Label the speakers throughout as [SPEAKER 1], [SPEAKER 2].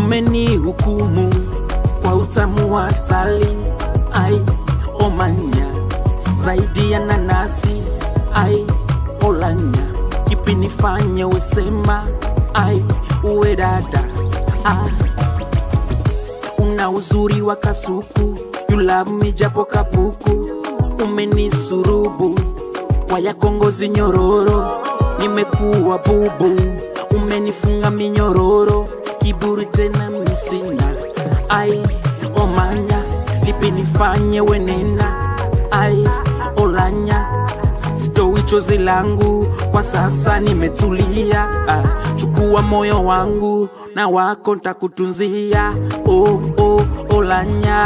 [SPEAKER 1] umenihukumu kwa utamu wa asali ai omanya zaidi ya nanasi ai olanya kipi nifanye wesema ai uwe dada ah. una uzuri wa kasuku you love me japo kapuku umenisurubu kwa yako ngozi nyororo nimekuwa bubu umenifunga minyororo kiburi tena misina ai omanya lipi nifanye wenena ai olanya sitoi chozi langu kwa sasa nimetulia ah, chukua moyo wangu na wako ntakutunzia oh, oh, olanya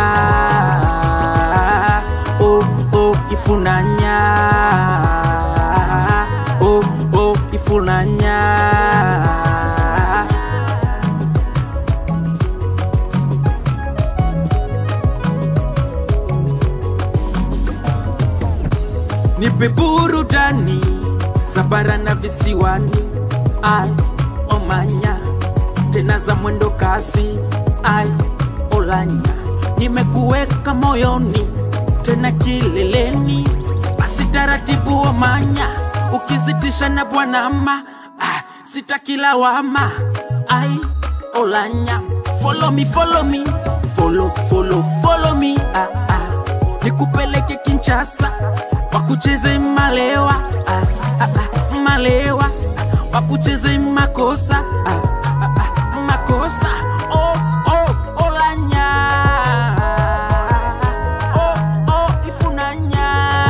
[SPEAKER 1] oh, oh, ifunanya oh, oh, ifunanya nipe burudani za bara na visiwani ai omanya tena za mwendo kasi ai olanya nimekuweka moyoni tena kileleni basi taratibu omanya ukizitisha na bwanama ah, sitakilawama ai olanya follow me, follow me. Follow, follow, follow me. Ah, ah. nikupeleke kinchasa wakucheze malewa ah, ah, ah, malewa ah, wakucheze makosa ah, ah, ah, makosa oh, oh, olanya oh, oh, ifunanya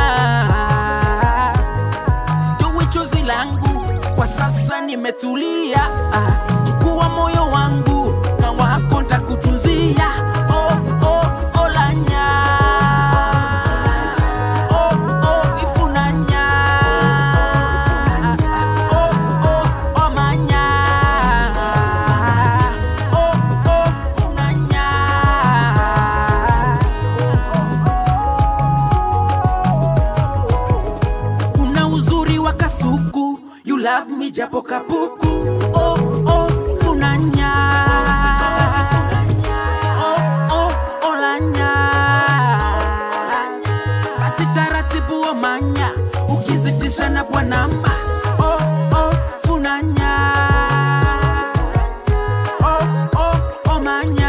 [SPEAKER 1] sijui chozi langu kwa sasa nimetulia ah, chukua moyo wangu na wako ntakutunzia oh, oh, olanya oh, oh, ifunanya oh, oh, omanya oh, oh, funanya una uzuri wa kasuku you love me japo kapuku oh, oh, funanya oh, oh, olanya basi taratibu omanya ukizitisha na bwanama oh, oh, funanya oh, oh, omanya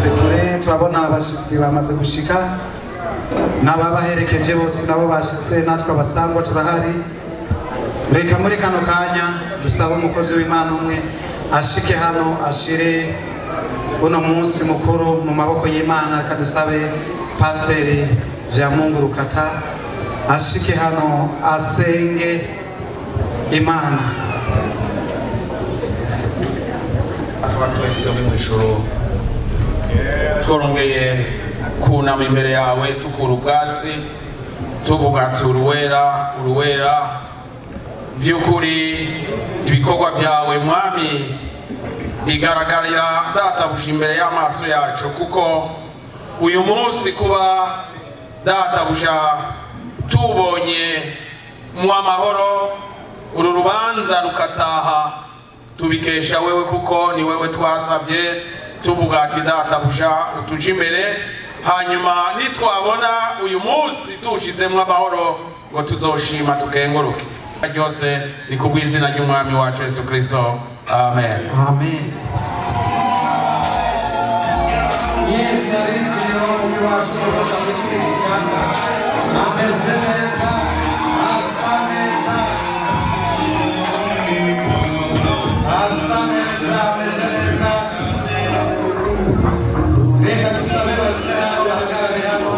[SPEAKER 2] baturutse kure turabona abashitsi bamaze gushika n'ababaherekeje bose nabo bashitse natwe abasangwa turahari reka muri kano kanya dusaba umukozi w'imana umwe ashike hano ashire uno munsi mukuru mu maboko y'imana reka dusabe pasiteri vyamungu rukata ashike hano asenge imana
[SPEAKER 3] tuba twese uri mu ijoro tworongeye kunama imbere yawe tukura ubwatsi tuvuga ati uruwera uruwera by'ukuri ibikorwa byawe mwami bigaragarira databuja imbere y'amaso yacu kuko uyu munsi kuba databuja tubonye mu amahoro uru rubanza rukataha tubikesha wewe kuko ni wewe twasabye tuvuga ati databuja utuje imbere hanyuma nitwabona uyu munsi tuwushizemo amahoro ngo tuzoshima tukenguruke ryose ni ku bw'izina ry'umwami wacu yesu kirisito amen
[SPEAKER 2] amen yesu yarinjiye umwe wacu urabona gutwita ameze neza asa neza asa neza ameze neza reka dusabe bakiriya bahagarare hano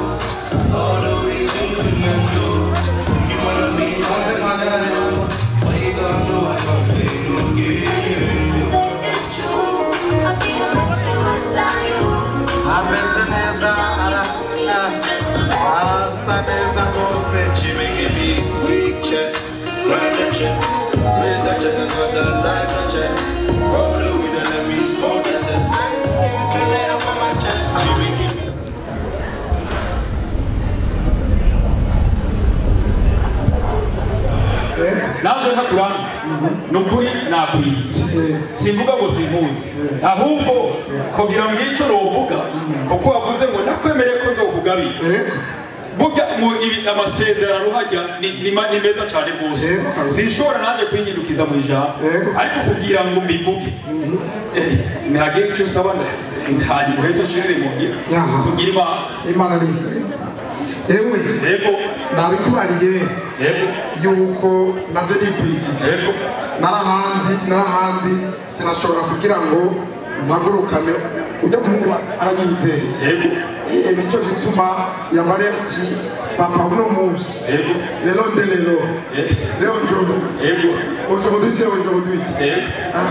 [SPEAKER 2] maze muhagarare hano ameze neza ara- asa neza rwose
[SPEAKER 4] She making me weak check, grind a check, raise a check, and got the light a check. Roll the weed and let me smoke this a sec. You can lay up on my chest. She making me.
[SPEAKER 5] naje ntakuranga ni ukuri nakwiza simvuga ngo simpuzi ahubwo kugira ngo icyo novuga kuko wavuze ngo nakwemereye ko nzokugabira burya mu ibi amasezerano hajya ni, ni, ma- ni meza cyane rwose sinshobora nanjye kwihindukiza mu ijambo ariko kugira ngo mbivuge eh, ntihagire icyo usaba nda- hanyuma uheze ushirire mu ngiro
[SPEAKER 6] Yaha.
[SPEAKER 5] tugire imana
[SPEAKER 6] imana nizeye ewe
[SPEAKER 5] yego
[SPEAKER 6] nabikubariye
[SPEAKER 5] yego
[SPEAKER 6] yuko nabyo nikwigije
[SPEAKER 5] yego
[SPEAKER 6] narahandi narahandi sinashobora kugira ngo mpagurukane ujya muhungu aranyizeye
[SPEAKER 5] yego
[SPEAKER 6] Eh, nicyo gituma yamariye ati papa uno munsi
[SPEAKER 5] yego
[SPEAKER 6] lelo nde lelo
[SPEAKER 5] yego
[SPEAKER 6] leo njono
[SPEAKER 5] yego
[SPEAKER 6] aujourd'hui c'est aujourd'hui
[SPEAKER 5] yego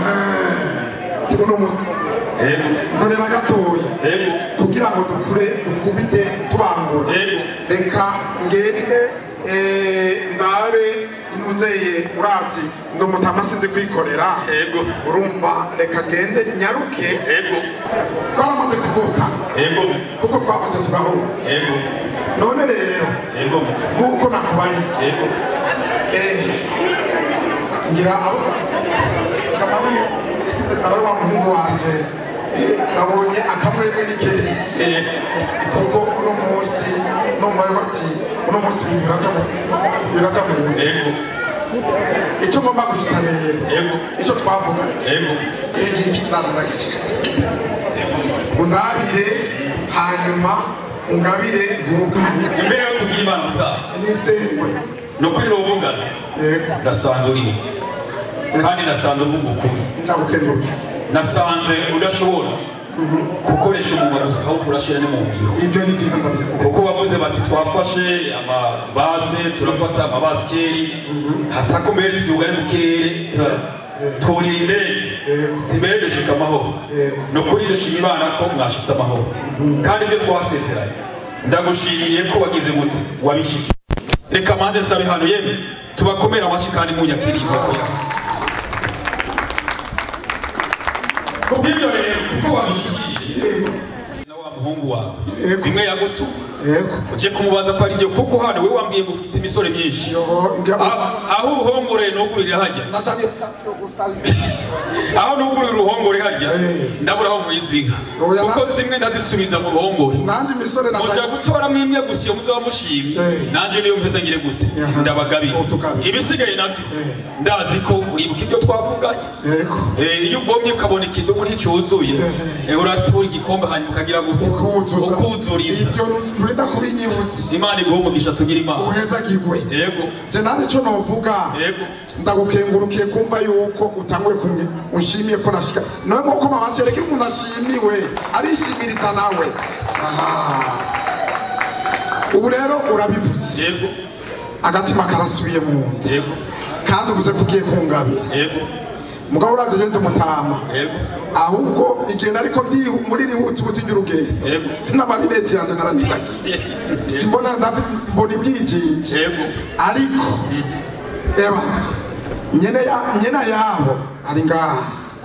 [SPEAKER 6] ti uno munsi
[SPEAKER 5] yego
[SPEAKER 6] ndoreba gatoya
[SPEAKER 5] yego
[SPEAKER 6] kugira ngo dukure dukubite tubangura
[SPEAKER 5] Yego.
[SPEAKER 6] reka ngende eh, ndabe intunzeye urazi ndi umutama sinzi kwikorera
[SPEAKER 5] Yego.
[SPEAKER 6] urumva reka ngende nyaruke
[SPEAKER 5] yego
[SPEAKER 6] twaramaze kuvuka
[SPEAKER 5] yego
[SPEAKER 6] kuko twamaze turahura
[SPEAKER 5] yego
[SPEAKER 6] none rero
[SPEAKER 5] yego
[SPEAKER 6] nk'uko nakubari
[SPEAKER 5] yego
[SPEAKER 6] eh, ngira abo kamame aba wa muhungu wanje eh, nabonye akamwemwe n'ikeye
[SPEAKER 5] eh,
[SPEAKER 6] kuko uno munsi numvaye bati uno munsi ibintu biraca mu biraca mu bintu
[SPEAKER 5] yego
[SPEAKER 6] icyo ngomba guhita rero
[SPEAKER 5] yego
[SPEAKER 6] icyo twavuga
[SPEAKER 5] yego
[SPEAKER 6] iyi ndandagice undabire hanyuma ungabire ngurukane
[SPEAKER 5] imbere yo tugira imana utaha
[SPEAKER 6] n'isengwe
[SPEAKER 5] ni ukuri n'uvugana
[SPEAKER 6] yego
[SPEAKER 5] nasanze uriwe kandi nasanze uvuga ukuri
[SPEAKER 6] ndagukenguruye
[SPEAKER 5] nasanze udashobora gukoresha umunwa gusa ahubwo urashyira no mu ngiro
[SPEAKER 6] ibyo ni byiza ndabivuga
[SPEAKER 5] kuko bavuze bati twafashe amabase turafata amabasikeri hatakomeye tuduga ari mu kirere tura- turira indege imbere dushika amahoro ni ukuri dushima imana ko mwashitse amahoro kandi ibyo twasezeranye ndagushimiye ko wagize muti wabishike reka manze sabe hano yemwe tubakomere amashyi kandi munyakiriye inkoko yawe kubw'ibyo rero kuko wabishikije na wa muhungu wawe bimwe yagutuma
[SPEAKER 6] yego
[SPEAKER 5] uje kumubaza ko ari byo kuko hano we wambwiye ngo ufite imisore myinshi
[SPEAKER 6] yoho ngira
[SPEAKER 5] aho aho uruhongore ntugurire hajya
[SPEAKER 6] natangiye
[SPEAKER 5] aho ntugurire uruhongore hajya
[SPEAKER 6] Eh.
[SPEAKER 5] ndabura aho mwizinka
[SPEAKER 6] Oya,
[SPEAKER 5] kuko
[SPEAKER 6] nanjye-
[SPEAKER 5] zimwe ndazisubiza mu ruhongore
[SPEAKER 6] nanjye imisore
[SPEAKER 5] muja
[SPEAKER 6] nataye
[SPEAKER 5] gutoramo imwe gusa iyo muzaba mushimye
[SPEAKER 6] Eh.
[SPEAKER 5] nanje niyo mpeza ngire gute
[SPEAKER 6] Yaha.
[SPEAKER 5] ndabagabira
[SPEAKER 6] Utukabira.
[SPEAKER 5] ibisigaye nabyo
[SPEAKER 6] Eh.
[SPEAKER 5] ndazi ko uribuka ibyo twavuganye
[SPEAKER 6] yego
[SPEAKER 5] Eh, iyo uvomye ukabona ikidumu nticyuzuye eh, uratura igikombe hanyuma ukagira gute
[SPEAKER 6] ukuzuza
[SPEAKER 5] ukuzuriza
[SPEAKER 6] ibyo nturida kubinyibutsa
[SPEAKER 5] imana iguha umugisha tugira imana
[SPEAKER 6] uhezagirwe
[SPEAKER 5] yego
[SPEAKER 6] je nanjye icyo novuga
[SPEAKER 5] yego
[SPEAKER 6] ndagukengurukiye kumva yuko utanguye kumwe unshimiye ko nashika nawe nk'uko mama cereka umuntu ashimiwe arishimiriza nawe Aha. ubu rero urabivuze
[SPEAKER 5] yego
[SPEAKER 6] agatima karasubiye mu nda
[SPEAKER 5] yego
[SPEAKER 6] kandi uvuze ko ugiye kungabira
[SPEAKER 5] yego
[SPEAKER 6] mugabo uraje gende umutama
[SPEAKER 5] yego
[SPEAKER 6] ahubwo igenda ariko ndihu muri rihuti buti ry'urugendo
[SPEAKER 5] Yego.
[SPEAKER 6] n'amarineti yanjye naranyuragiye simbona ndafi- mbona ibyigenge
[SPEAKER 5] yego
[SPEAKER 6] ariko eba nyene ya nyena yabo ari ngaha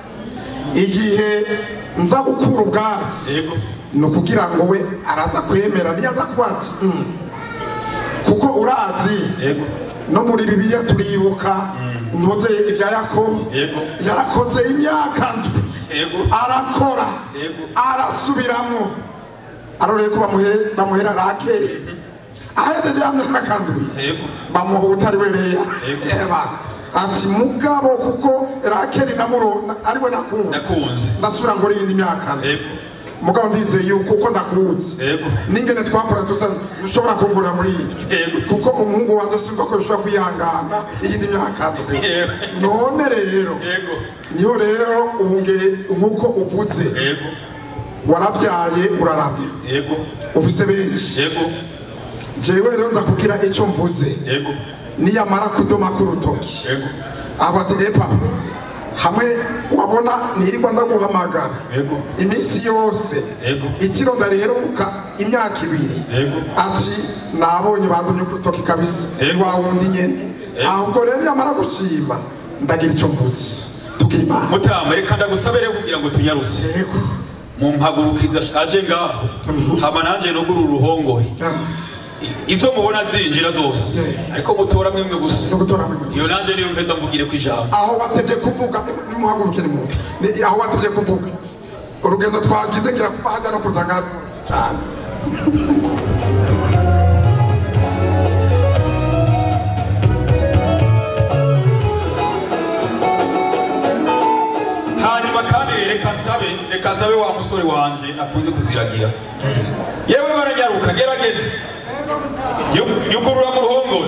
[SPEAKER 6] igihe nza gukura ubwatsi
[SPEAKER 5] yego
[SPEAKER 6] ni ukugira ngo we araza kwemera niyo aza kuba ati "Mm." kuko urazi
[SPEAKER 5] yego
[SPEAKER 6] no muri bibiliya turibuka ntuze ibya yakobo
[SPEAKER 5] Yego.
[SPEAKER 6] yarakoze imyaka ndwi
[SPEAKER 5] yego
[SPEAKER 6] arakora
[SPEAKER 5] Yego.
[SPEAKER 6] arasubiramo aroreye ko bamuhe- bamuhera rakeri ahejeje ya myaka ndwi
[SPEAKER 5] yego
[SPEAKER 6] bamuha utari we leya
[SPEAKER 5] Yego.
[SPEAKER 6] eba ati mugabo kuko rakeri namurona ariwe nakunze
[SPEAKER 5] nakunze
[SPEAKER 6] ndasubira ngo iyindi myaka
[SPEAKER 5] yego
[SPEAKER 6] mugabo ndizeye yuko uko ndakunze
[SPEAKER 5] yego
[SPEAKER 6] n'ingene twakora tuza ushobora kungurira muri ibyo
[SPEAKER 5] Yego.
[SPEAKER 6] kuko umuhungu wanjye simba ko bishobora kwihangana iyindi myaka ndwi
[SPEAKER 5] Yego.
[SPEAKER 6] none rero
[SPEAKER 5] yego
[SPEAKER 6] niho rero ubu nge- nk'uko uvuze
[SPEAKER 5] yego
[SPEAKER 6] warabyaye urarabya
[SPEAKER 5] yego
[SPEAKER 6] ufise benshi
[SPEAKER 5] yego
[SPEAKER 6] jewe rero nza kugira icyo mvuze
[SPEAKER 5] yego
[SPEAKER 6] niyamara kudoma k'urutoki
[SPEAKER 5] yego
[SPEAKER 6] aba ati epa hamwe wabona nirirwa ndaguhamagara
[SPEAKER 5] yego
[SPEAKER 6] iminsi yose
[SPEAKER 5] Yego.
[SPEAKER 6] itiro ndariheruka imyaka ibiri
[SPEAKER 5] Yego.
[SPEAKER 6] ati nabonye bandumye ku rutoki kabisa
[SPEAKER 5] Yego.
[SPEAKER 6] wa wundi nyene
[SPEAKER 5] Yego.
[SPEAKER 6] ahubwo rero niyamara gushima ndagira icyo mvuze tugira imana
[SPEAKER 5] mutama reka ndagusabere kugira ngo tunyaruse
[SPEAKER 6] yego
[SPEAKER 5] mumpagurukiriza aje ngaho hama nanje nugura uruhongore I- izo mubona zinjira zose
[SPEAKER 6] Yeah.
[SPEAKER 5] ariko mutoramo imwe gusa
[SPEAKER 6] no gutora mwe
[SPEAKER 5] iyo nanje niyo mpeza mvugire ku ijambo
[SPEAKER 6] aho watebye kuvuga nimuhaguruke ni muntu Ni- aho watebye kuvuga urugendo twagize ngira kuva hajya no kuza ngaho cyane
[SPEAKER 5] hanyuma kandi reka nsabe reka nsabe wa musore wanje akunze kuziragira yewe baranyaruka gerageze Yu- yugurura mu ruhongore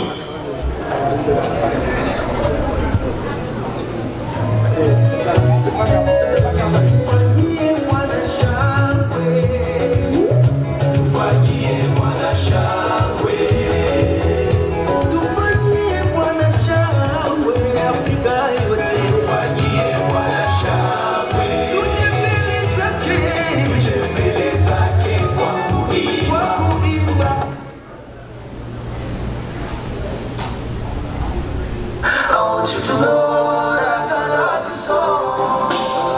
[SPEAKER 7] I want you to know that I love you so.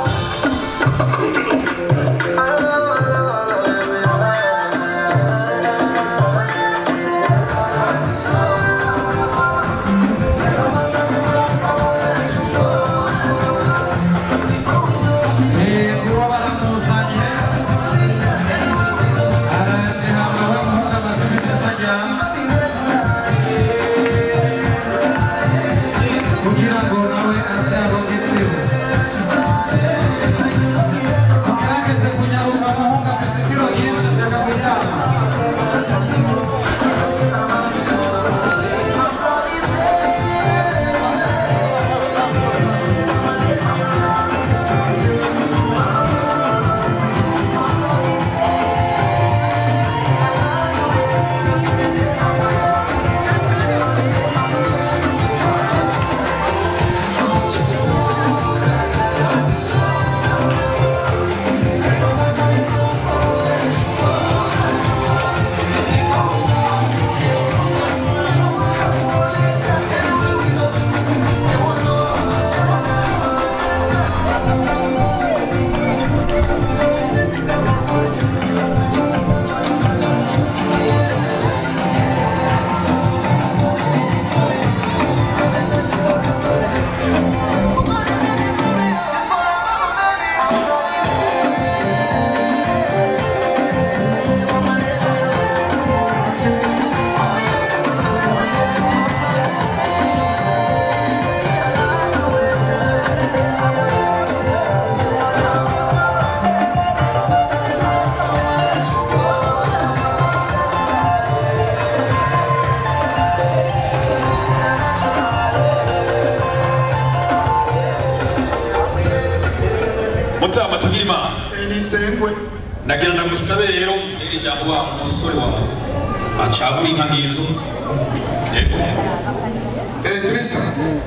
[SPEAKER 5] tugira imana
[SPEAKER 6] Eh, nisengwe
[SPEAKER 5] nagira ndagusabe rero mpera ijambo wa musore wawe acagura inka ngizo yego
[SPEAKER 6] Eh, Krista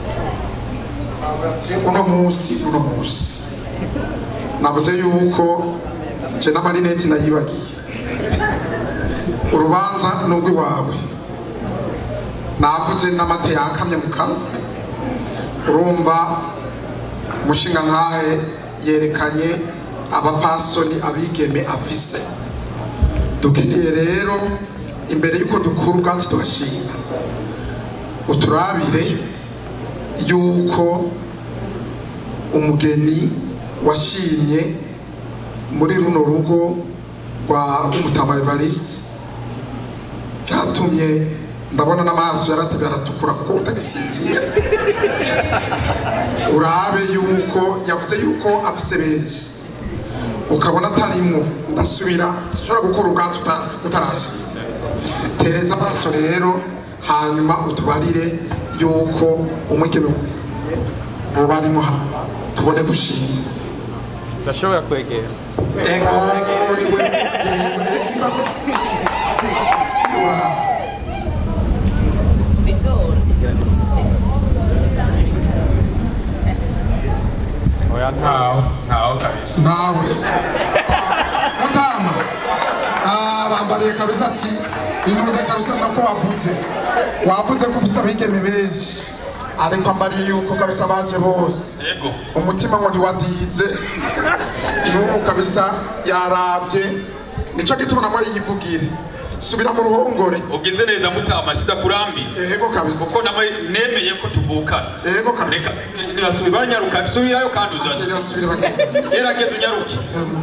[SPEAKER 6] uno munsi uno munsi navuze yuko je n'amarineti nayibagiye urubanza ni urw'iwawe navuze n'amate yakamye mu kanwa urumva umushinga nkahe yerekanye abapfasoni abigeme afise dukeneye rero imbere y'uko dukura ubwatsi tugashinga uturabire yuko umugeni washimye muri runo rugo rwa umutama evariste byatumye ndabona n'amaso yaratebye aratukura kuko utagisinzira urabe yuko yavuze yuko afise benshi ukabona atarimwo ndasubira sinshobora gukora ubwatsi uta- utarashima tereza amaso rero hanyuma utubarire yuko umwigeme uba arimo hano tubone gushima
[SPEAKER 7] ndashobora kwegera
[SPEAKER 6] ego niwe
[SPEAKER 7] oya nta
[SPEAKER 3] ntawe ntawe kabisa
[SPEAKER 6] nawe mutama Ah, bambariye kabisa ati intuze kabisa nako wavuze wavuze ko ufise abigeme benshi ariko ambariye yuko kabisa baje bose
[SPEAKER 5] yego
[SPEAKER 6] umutima ngo ntiwadize n'ubu kabisa yarabye nicyo gituma namwe yivugire subira mu ruhongore
[SPEAKER 5] ugize neza mutama sidakurambi
[SPEAKER 6] ego kabisa
[SPEAKER 5] kuko namwe nemeye ko tuvukana
[SPEAKER 6] ego kabisa
[SPEAKER 5] reka nibasubi banyaruka subirayo kandi uzanye
[SPEAKER 6] Subira, subira bagende.
[SPEAKER 5] gerageza unyaruke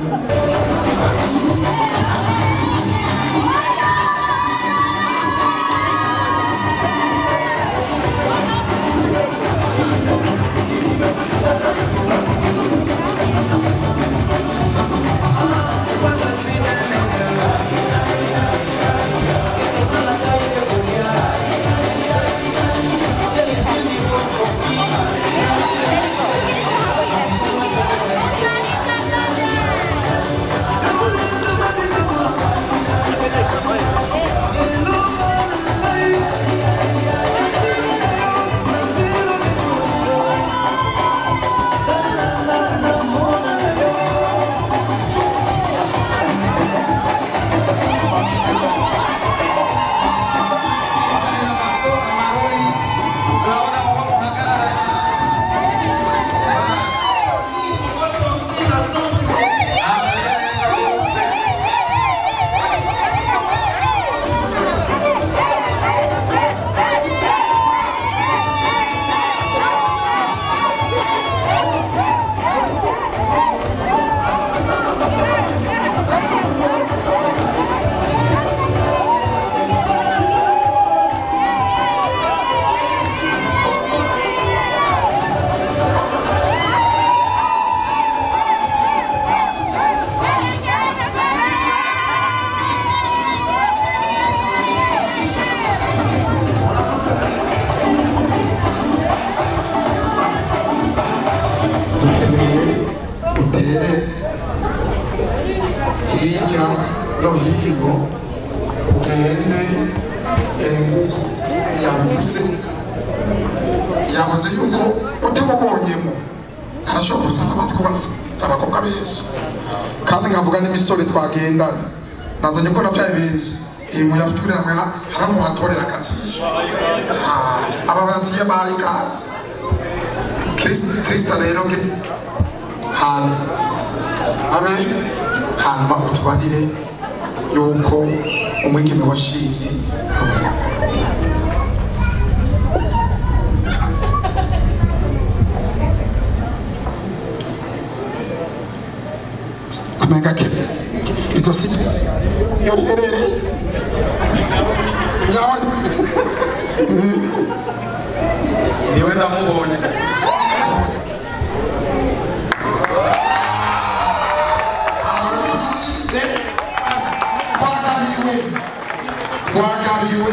[SPEAKER 6] dukeneye utere hirya no hino ugende eh, nk'uko yabivuze yavuze yuko utamubonyemo arashobora kuzana abandi kuba afite abakobwa benshi kandi nkavuga n'imisore twagendanye nazanye ko nabyaye benshi iyi muyafurira mwe haramuhatorera akajisho Ah, aba bagiye bahaye ikaze kirisita rero nge hantu abe hanyuma utubarire yuko umwigeme washimye yobora kumenga ke izo si yorerere yawe
[SPEAKER 3] niwe ndamubonye
[SPEAKER 6] twagabiwe twagabiwe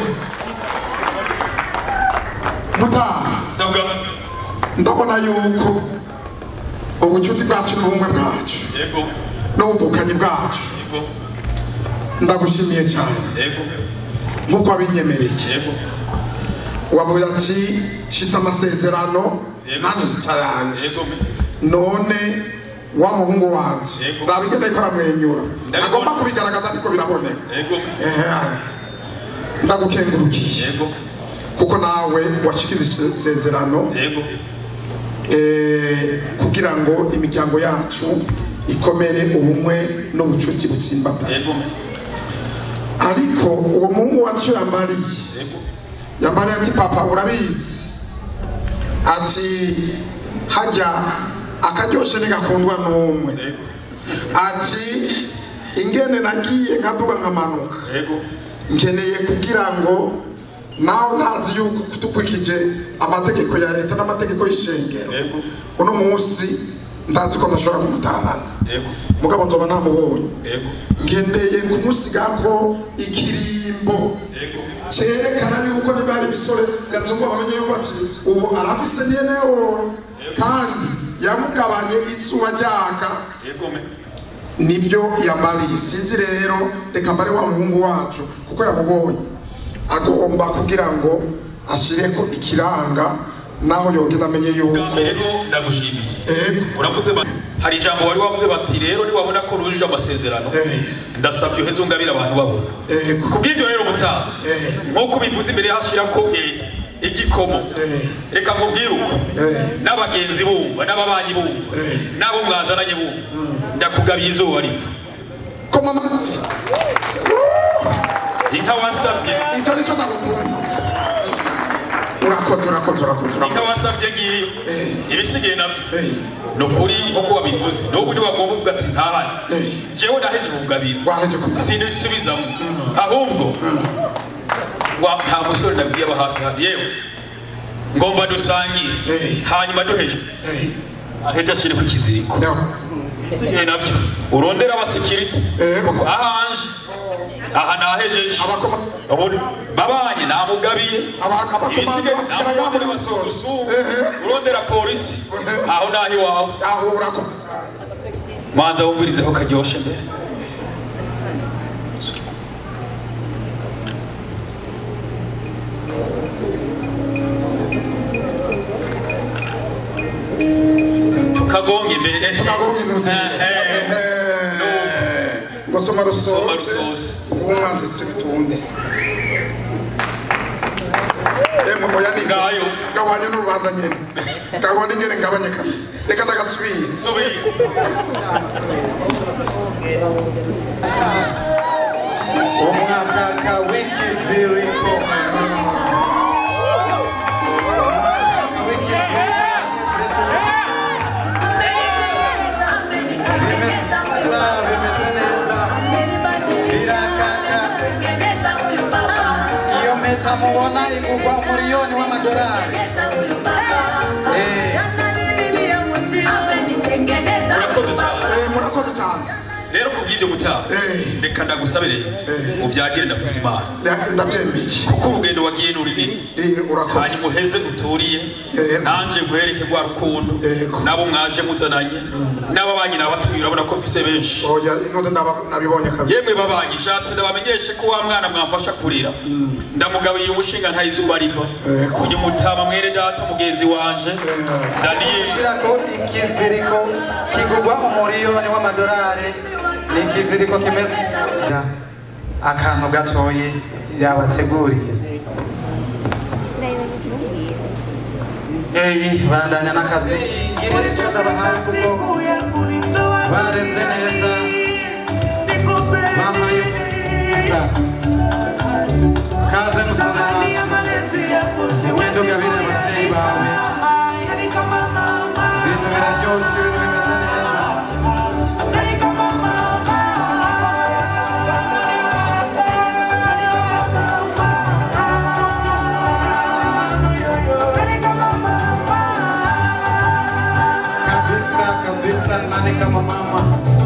[SPEAKER 6] mutaha
[SPEAKER 5] sabwa
[SPEAKER 6] ndabona yuko ubucuti bwacu n'ubumwe bwacu
[SPEAKER 3] yego
[SPEAKER 6] n'ubuvukanyi bwacu
[SPEAKER 3] yego
[SPEAKER 6] ndagushimiye cyane
[SPEAKER 3] yego
[SPEAKER 6] nk'uko wabinyemereye
[SPEAKER 3] yego
[SPEAKER 6] wavuze ati shitse amasezerano
[SPEAKER 3] Yego.
[SPEAKER 6] nanjye shica yanje
[SPEAKER 3] yego
[SPEAKER 6] none wa muhungu wanje
[SPEAKER 3] Yego.
[SPEAKER 6] nabigenda ariko aramwenyura
[SPEAKER 3] Ndabibona.
[SPEAKER 6] agomba kubigaragaza ariko biraboneka
[SPEAKER 3] yego
[SPEAKER 6] Ehe. ndagukengurukiye
[SPEAKER 3] yego
[SPEAKER 6] kuko nawe washikize isezerano
[SPEAKER 3] yego
[SPEAKER 6] eh, kugira ngo imiryango yacu ikomere ubumwe n'ubucuti butsimbata
[SPEAKER 3] yego
[SPEAKER 6] ariko uwo muhungu wacu yamariye
[SPEAKER 3] yego
[SPEAKER 6] yamariye ati papa urabizi ati hajya akaryoshe ntigakundwa n'umwe
[SPEAKER 3] yego
[SPEAKER 6] ati ingene nagiye nkaduga nkamanuka
[SPEAKER 3] yego
[SPEAKER 6] nkeneye kugira ngo nawe ntazi yuko dukurikije amategeko ya leta n'amategeko y'ishengero
[SPEAKER 3] yego
[SPEAKER 6] uno munsi ndazi ko ndashobora kumutahana
[SPEAKER 3] yego
[SPEAKER 6] mugabo nzoba namubonye
[SPEAKER 3] yego
[SPEAKER 6] ngendeye kumusigako ikirimbo
[SPEAKER 3] yego
[SPEAKER 6] cyerekana yuko niba hari imisore yazungu bamenye yuko ati ubu arafise nyenewo kandi yamugabanye izuba ryaka
[SPEAKER 3] yego me
[SPEAKER 6] nibyo yamariye sinzi rero reka mbare wa muhungu wacu kuko yamubonye agomba kugira ngo ashireko ikiranga naho yogenda amenye yuko
[SPEAKER 3] bwa mbere ho ndagushimiye
[SPEAKER 6] ego
[SPEAKER 3] uravuze bati hari ijambo wari wavuze bati rero niwabona ko rujuje amasezerano
[SPEAKER 6] Eh.
[SPEAKER 3] ndasabye uheze ungabire abantu babona
[SPEAKER 6] ego
[SPEAKER 3] kubw'ibyo rero mutaha
[SPEAKER 6] Eh.
[SPEAKER 3] nk'uko bivuze imbere hashira ko eh, igikomo
[SPEAKER 6] Eh.
[SPEAKER 3] reka nkubwire uko
[SPEAKER 6] Eh.
[SPEAKER 3] n'abagenzi bumva n'ababanyi bumva
[SPEAKER 6] Eh.
[SPEAKER 3] n'abo mwazananye bumva ndakugabiye izuba riva
[SPEAKER 6] ko mama
[SPEAKER 3] inka wasabye
[SPEAKER 6] ibyo nicyo ndagukunda urakoze urakoze urakoze
[SPEAKER 3] inka
[SPEAKER 6] urakoze
[SPEAKER 3] wasabye ngiyo
[SPEAKER 6] Eh.
[SPEAKER 3] ibisigaye nabyo
[SPEAKER 6] Eh.
[SPEAKER 3] ni ukuri nk'uko wabivuze n'ubu ntiwagomba uvuga ati ntahari
[SPEAKER 6] Eh.
[SPEAKER 3] jewe naheje kugabira
[SPEAKER 6] waheje kuga
[SPEAKER 3] sinisubizamo ahubwo wa nta musore nabwiye aba hafi hano yewe ngomba dusangire
[SPEAKER 6] Eh.
[SPEAKER 3] hanyuma duheje
[SPEAKER 6] Eh.
[SPEAKER 3] aheje ashire ku kiziriko
[SPEAKER 6] Yo.
[SPEAKER 3] ibisigaye nabyo urondera abasekiriti
[SPEAKER 6] ego
[SPEAKER 3] ahanje aha nahejeje
[SPEAKER 6] abakoma
[SPEAKER 3] ubundi babanye namugabiye
[SPEAKER 6] abakomanda
[SPEAKER 3] ibisigaye
[SPEAKER 6] basigara ngaho muri
[SPEAKER 3] namurondera
[SPEAKER 6] busoro
[SPEAKER 3] abasugu
[SPEAKER 6] Ehe.
[SPEAKER 3] urondera polisi
[SPEAKER 6] Ehe.
[SPEAKER 3] aho naho iwawe
[SPEAKER 6] aho urakoma
[SPEAKER 3] manza wumvirizeho karyoshe mbere tukagonga imbere
[SPEAKER 6] tukagonga intoki
[SPEAKER 3] Ehe.
[SPEAKER 6] ngo soma
[SPEAKER 3] Soma
[SPEAKER 6] rusose
[SPEAKER 3] rusose.
[SPEAKER 6] ubumanzi si bitunde emwe oya ni
[SPEAKER 3] Ngayo.
[SPEAKER 6] gabanye n'urubanza nyene gabanye nyene ngabanye kabisa reka ndagasubire
[SPEAKER 3] subira
[SPEAKER 2] umwaka w'ikiziriko umwaka w'ikiziriko washize bimeze bimeze neza birakaka iyo mpeta mubona igurwa umuriyoni w'amadolari
[SPEAKER 3] urakoze cyane
[SPEAKER 6] Eh, murakoze cyane
[SPEAKER 3] rero kubw'ibyo gutaha
[SPEAKER 6] Eh.
[SPEAKER 3] reka ndagusabire
[SPEAKER 6] Eh.
[SPEAKER 3] ubyagire ndakuzimana
[SPEAKER 6] Ya- ndabyemeye
[SPEAKER 3] kuko urugendo wagiye ni runini
[SPEAKER 6] Eh, urakoze
[SPEAKER 3] hanyuma uheze uturiye
[SPEAKER 6] Eh.
[SPEAKER 3] nanjye nguhereke rwa rukundo
[SPEAKER 6] Yego.
[SPEAKER 3] nabo mwaje muzananye n'ababanyi nabatuye urabona ko mfise benshi
[SPEAKER 6] oya inkondo ndaba- nabibonye kabisa
[SPEAKER 3] yemwe babanyi shatse ndabamenyeshe ko wa mwana mwamfasha kurira ndamugabiye umushinga nta izuba riva
[SPEAKER 6] Yego.
[SPEAKER 3] uyu mutama mwere data mugenzi wanje daniel
[SPEAKER 2] gushyirako ikiziriko kigurwa umuriyoni w'amadolari ni ikiziriko kimeze akantu gatoyi yabateguriye ebi bandanya n'akazi girira icyo ndabahaye kuko bareze neza bampaye umusa kaze musore wacu ugende ugabire ababyeyi bawe ibintu biraryoshye ibintu bimeze neza kabisa kabisa nani kama mama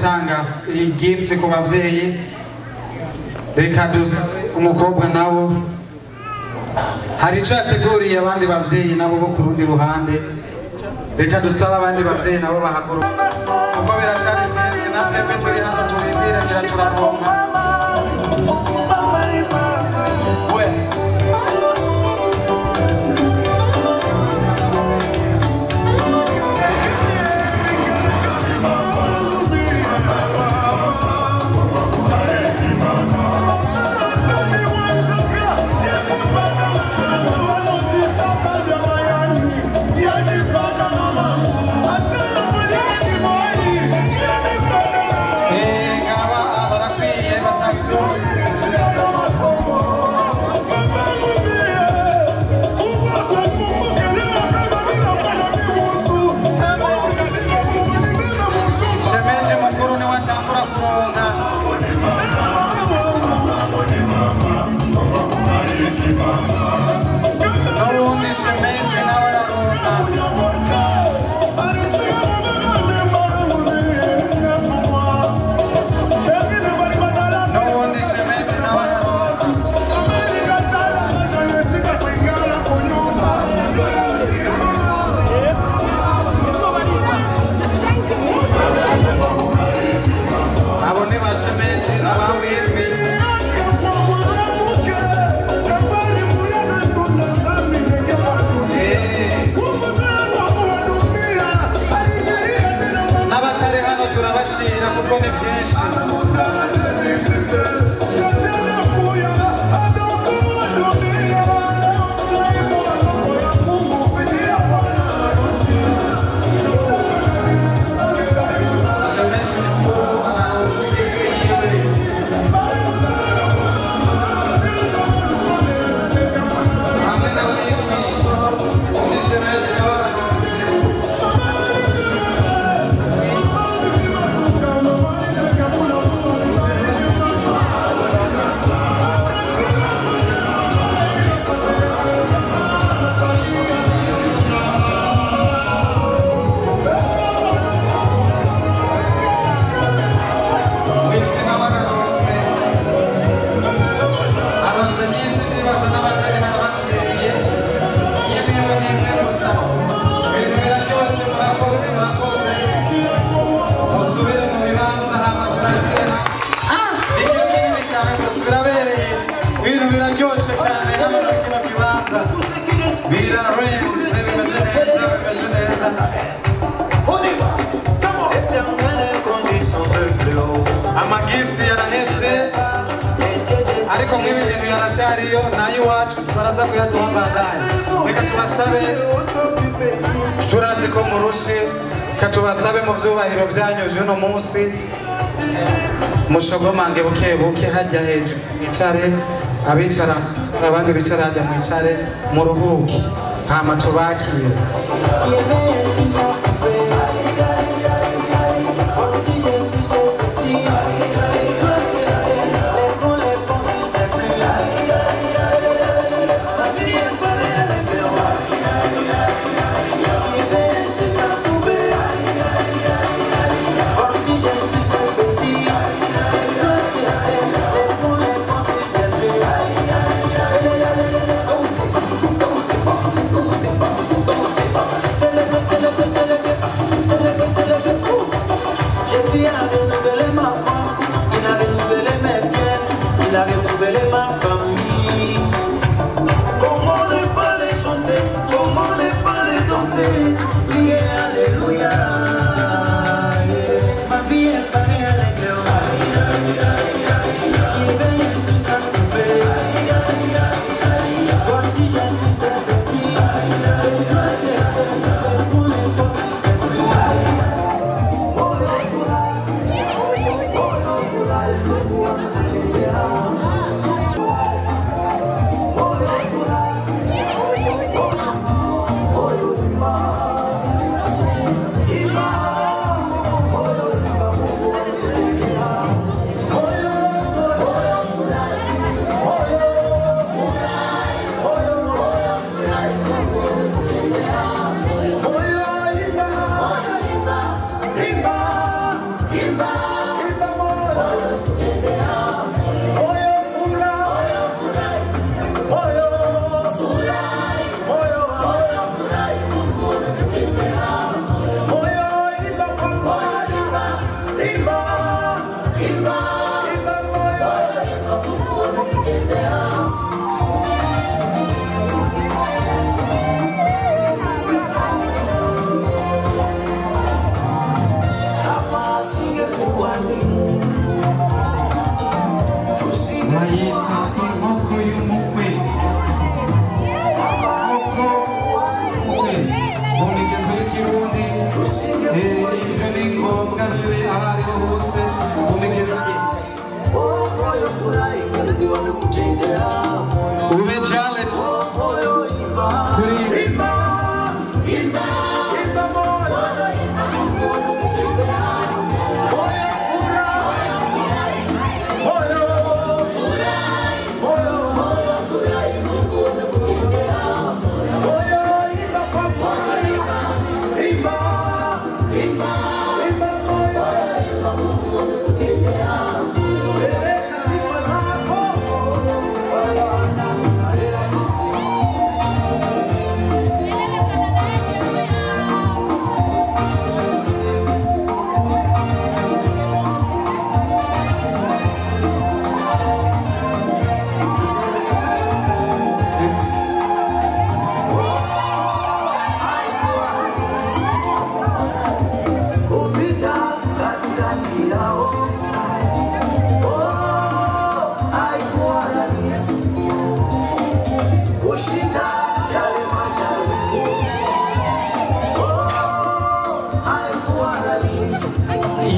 [SPEAKER 2] gutanga iyi gift ku bavyeyi reka du- umukobwa nawo hari icyo yateguriye abandi bavyeyi nabo bo ku rundi ruhande reka dusabe abandi bavyeyi nabo bahaguruka kuko biracari vyinshi na twebwe turi hano turindire ngira turaronka we Eh, ngaba barakwiye batatu shemeji mukuru niwe atangura kuronka n'ubundi shemeji nawe araronka n'ubundi shemeji nawe araronka abo ni ba shemeji n'abawitwi n'abatari hano turabashira kuko ni byinshi shemeji mukuru araronka igiti yiwe hamwe na witwi undi shemeji nawe araronka witwi nawe araronse aronse nyinshi ndibaza n'abatari hano bashiriye y'ibiwe n'imwe gusa ibintu biraryoshe murakoze murakoze musubire mu bibanza hama turangire igihe kinini cyane gusa birabereye ibintu biraryoshe cyane hano muri kino kibanza birarenze bimeze neza bimeze neza amagifuti yaraheze ariko nk'ibi bintu yaracyariyo n'ay'iwacu baraza kuyaduha bandanye reka tubasabe turazi ko murushe reka tubasabe mu byubahiro byanyu by'uno munsi mushogomange buke buke hajya hejuru mwicare abicara abandi bicara hajya mwicare muruhuke hama tubakire
[SPEAKER 8] Jésus a renouvelé ma force, il a renouvelé mes biens, il a renouvelé ma famille. Comment ne pas les chanter, comment ne pas les danser, prier Alléluia. Yeah. Ma vie est parée à l'église. Qui veille Jésus s'est trouvé. Voici Jésus s'est petit. Et grâce à Dieu, pour les pauvres, c'est plus. Oh,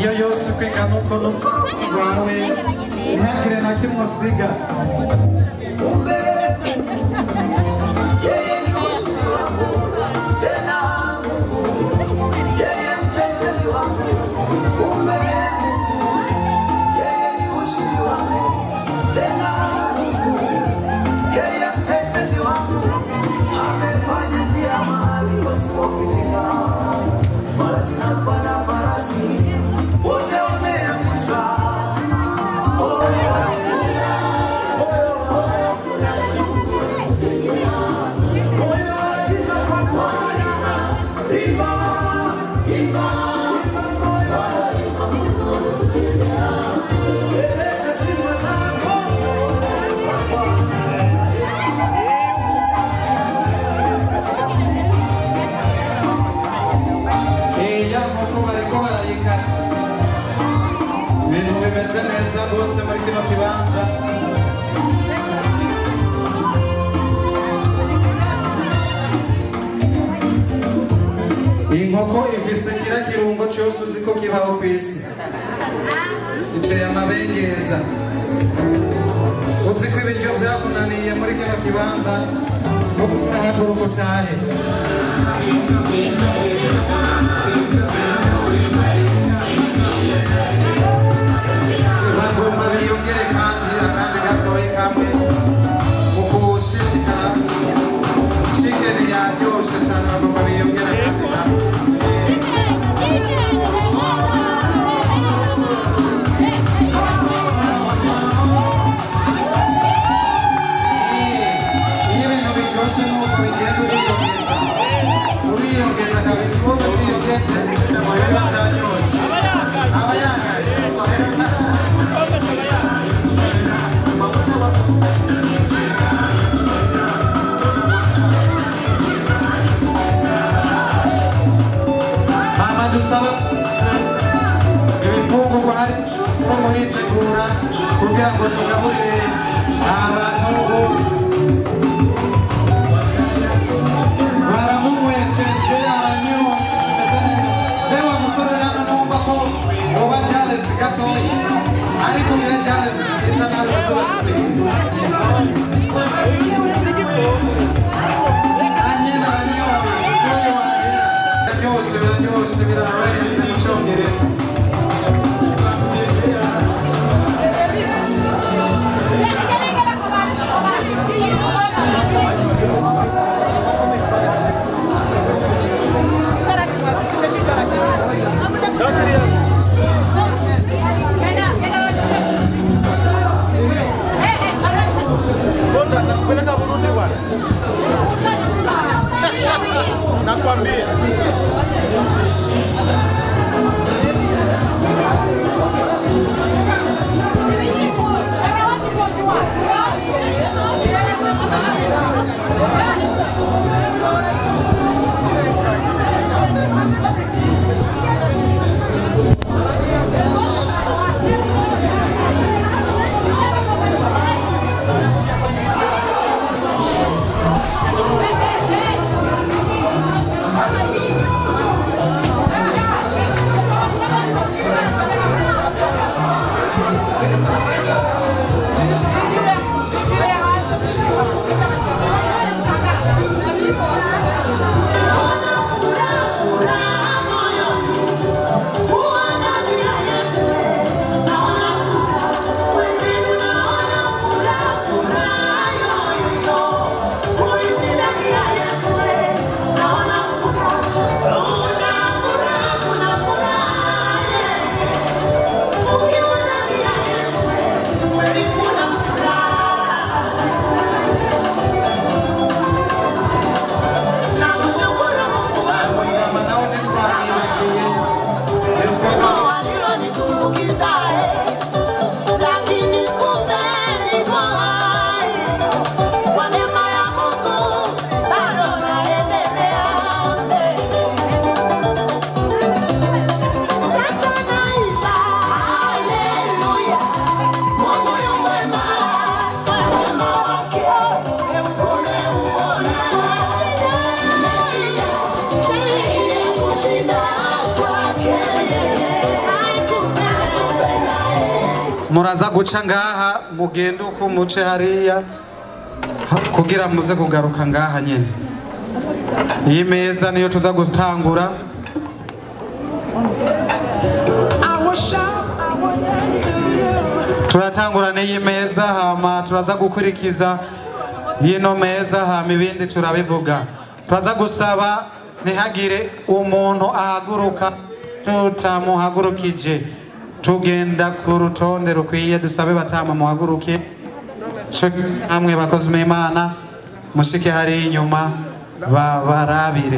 [SPEAKER 2] iyo yose uko ingana uko n'upfa rwawe ntihagire na kimwe usiga
[SPEAKER 8] Wote wameangusha
[SPEAKER 2] iya nkoko bariko barayika ibintu bimeze neza rwose muri kino kibanza inkoko ifise kira kirungo cyose uzi ko kibaho ku isi iteye amabengeza uzi ko ibiryo byakunaniye muri kino kibanza haguruka utahe bagomba biyongere kandi akandi gatoyi kamwe mu kushishikara shikeni yaryoshe cyane bagomba biyongere kandi kamwe iyo ibintu biryoshye nuko bigenda uriyongeza uriyongeza kabisa uwo utiyongeje biba byaryoshye aba yangaye mama dusaba ibifungurwa hari ko muritegura kugira ngo tugaburire abantu bose baramunywesheje aranyoye bimeze neza mbe wa musore hano numva ko woba jalesi gatoya ariko ugire jalesi nziza nawe baze anyene aranyoye soye wahera biraryoshe biraryoshe birarenze mu cyongereza
[SPEAKER 7] Nakupeleka Burundi bwana. Nakwambia.
[SPEAKER 2] muraza guca ngaha mugende uko muce hariya ha- kugira muze kugaruka ngaha nyine iyi meza niyo tuza gutangura turatangura n'iyi meza hama turaza gukurikiza yino meza hama ibindi turabivuga turaza gusaba ntihagire umuntu ahaguruka tutamuhagurukije tugenda ku rutonde rukwiye dusabe batama muhaguruke co namwe bakozi b'imana mushike hariya inyuma babarabire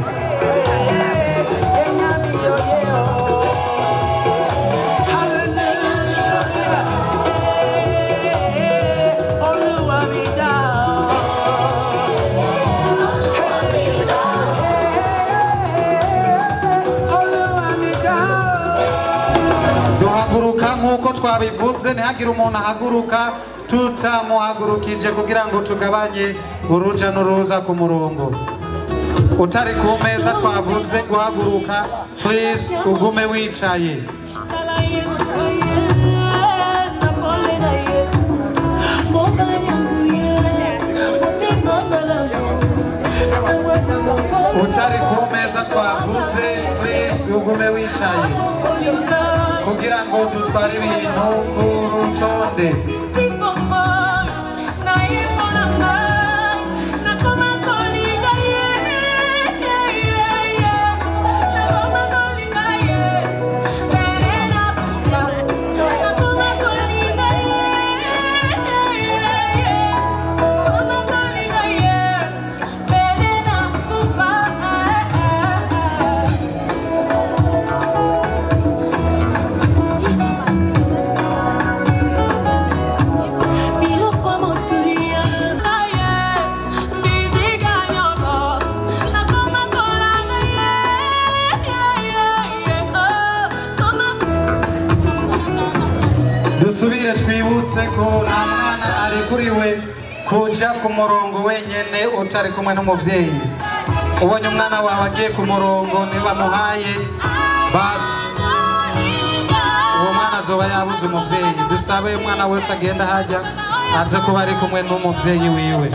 [SPEAKER 2] duhaguruka nk'uko twabivuze ntihagire umuntu ahaguruka tutamuhagurukije kugira ngo tugabanye uruja n'uruza ku murongo utari ku meza twavuze guhaguruka please ugume wicaye utari ku meza twavuze please ugume wicaye kugira ngo dutware ibintu ku rutonde dusubire twibutse ko nta mwana arekuriwe kuja ku murongo wenyene utari kumwe n'umuvyeyi ubonye umwana wawe agiye ku murongo ntibamuhaye basi uwo mwana azoba yabuze umuvyeyi dusabe umwana wese agenda hajya aze kuba ari kumwe n'umuvyeyi wiwe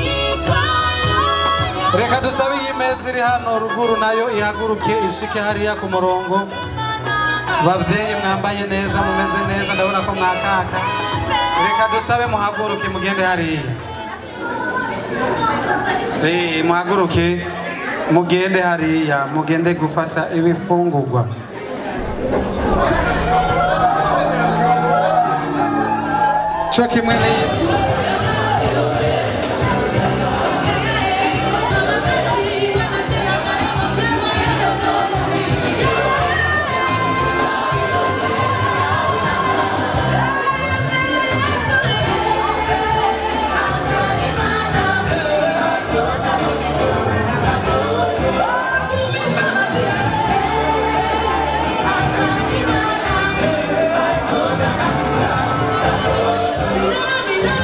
[SPEAKER 2] reka dusabe iyi meza iri hano ruguru nayo ihaguruke ishike hariya ku murongo bavyeyi mwambaye neza mumeze neza ndabona ko mwakaka reka dusabe muhaguruke mugende hariya Eh, muhaguruke mugende hariya mugende gufata ibifungurwa co kimwe n'iyi
[SPEAKER 9] Thank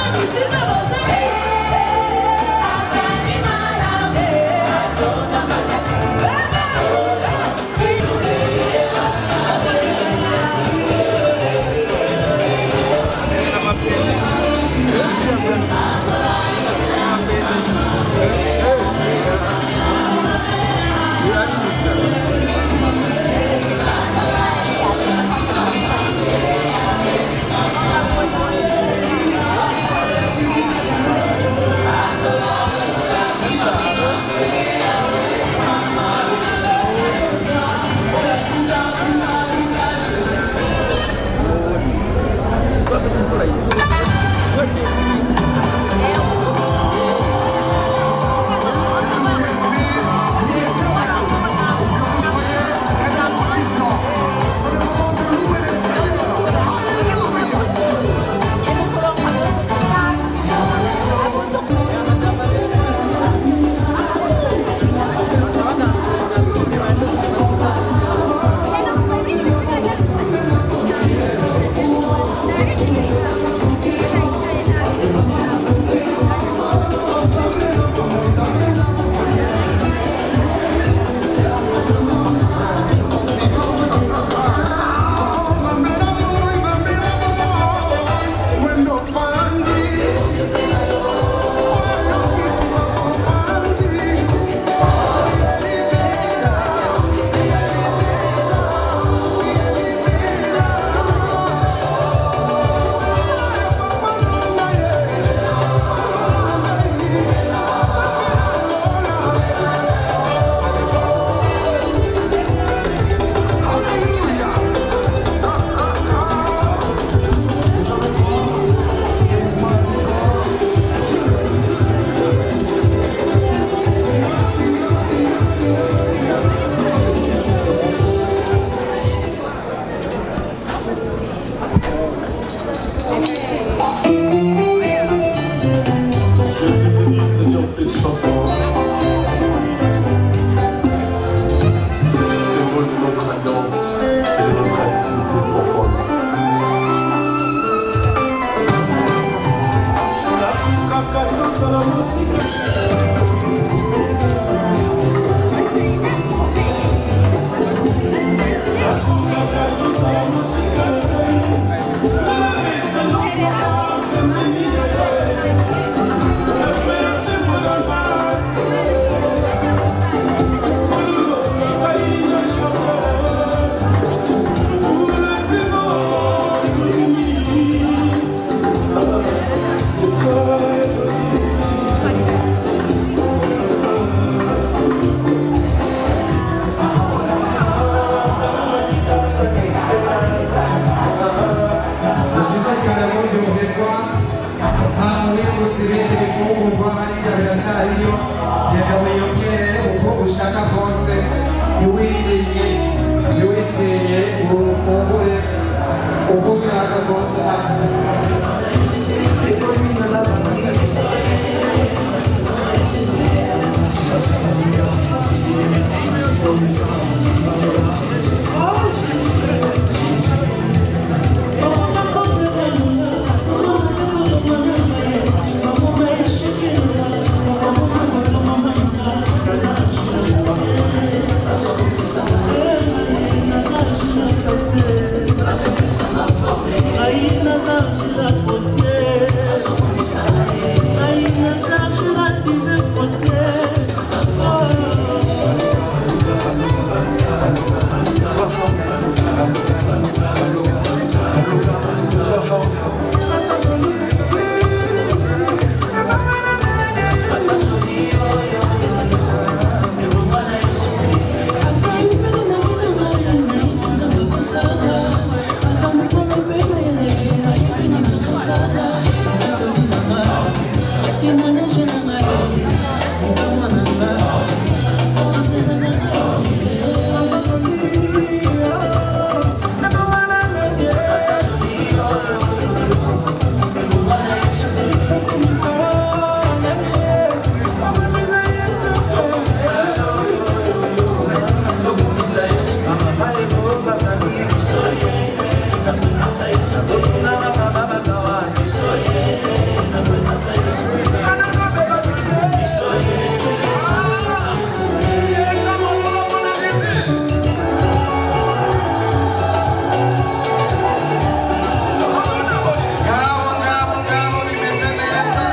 [SPEAKER 6] uko ushaka rwose ngabo ngabo ngabo bimeze neza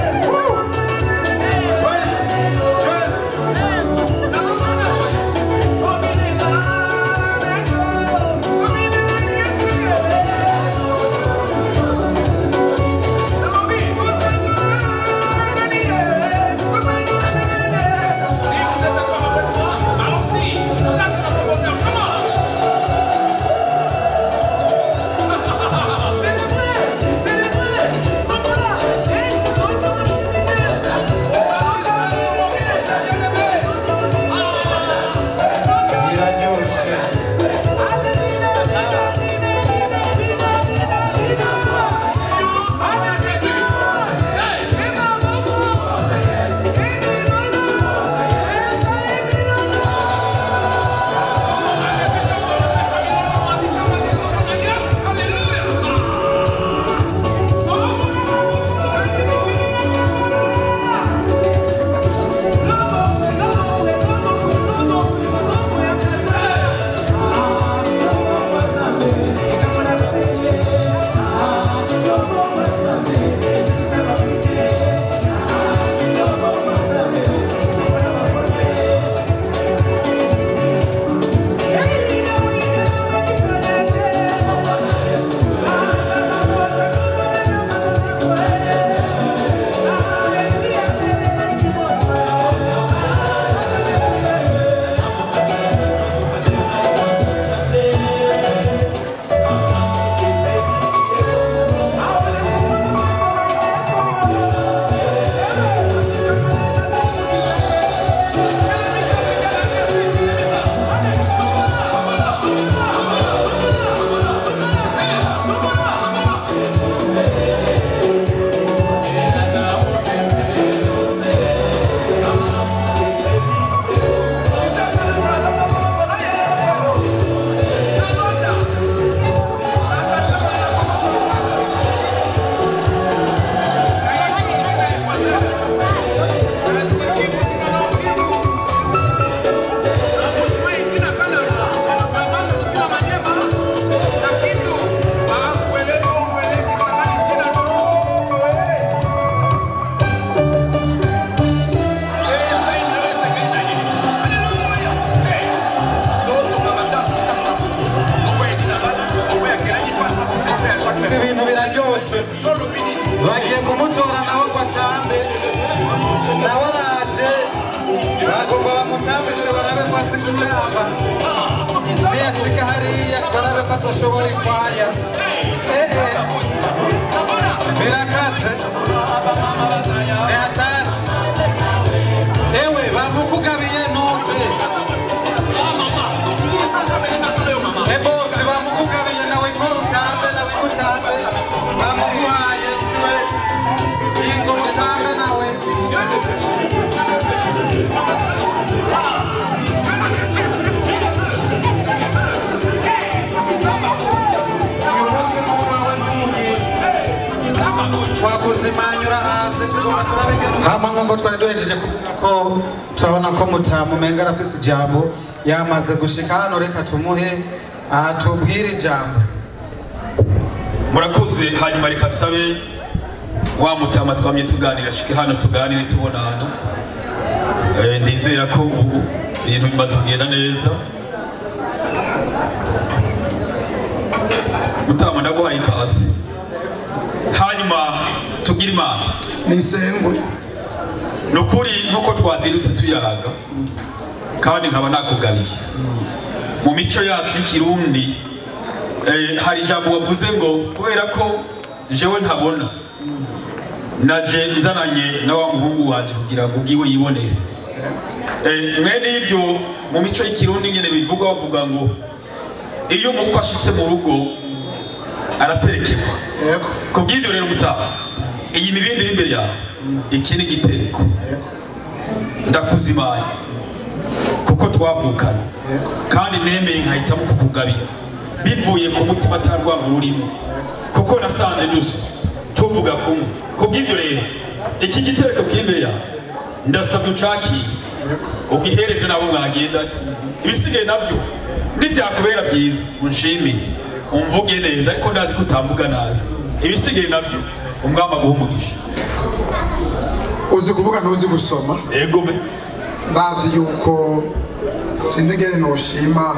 [SPEAKER 6] biraryoshe si ibintu biraryoshe bagiye kumutora nawe ngo atambe nawe araje bagomba bamutambishe barabe ko azi gutamba niyashika hariya barabe ko atoshobora ikwaya ehe birakaze ni hatari ewe bamukugabiye ntuze ebosi bamukugabiye nawe ko utambe
[SPEAKER 2] hama nk'uko twari duhejeje kuvuga ko turabona ko mutamumenga arafise ijambo yamaze gushika hano reka tumuhe atubwire ijambo
[SPEAKER 3] murakoze hanyuma reka sabe wa mutama twamye tuganira shike hano tuganire tubonana Eh, ndizera ko ubu ibintu bimaze kugenda neza mutama ndaguhaye ikaze hanyuma tugire imana
[SPEAKER 6] nisengwe
[SPEAKER 3] ni ukuri nk'uko twazindutse tuyaga kandi nkaba nakugabiye mu mico yacu y'ikirundi eh, hari ijambo wavuze ngo kubera ko jewe ntabona naje nzananye na wa muhungu wanje kugira ngo ubwiwe yibonere Eh, mwene ibyo mu mico y'ikirundi nyene bivuga bavuga ngo iyo umukwe ashitse mu rugo araterekerwa
[SPEAKER 6] yego
[SPEAKER 3] kubw'ibyo rero mutaha iyi mibindi iri imbere yawe iki ni igitereko ndakuzimaye kuko twavukanye kandi nemeye nkahitamo kukugabira bivuye ku mutima atarwanga ururimo kuko nasanze dusa tuvuga kumwe kubw'ibyo rero iki gitereko kiri imbere yawe ndasabye ucakire ugihereze nabo mwagenda ibisigaye nabyo nibyakubera byiza unshimire umvuge neza ariko ndazi ko utamvuga nabi ibisigaye nabyo umwami aguha umugisha
[SPEAKER 6] uzi kuvuga ntuzi gusoma
[SPEAKER 3] ego me
[SPEAKER 6] ndazi yuko sinigere noshima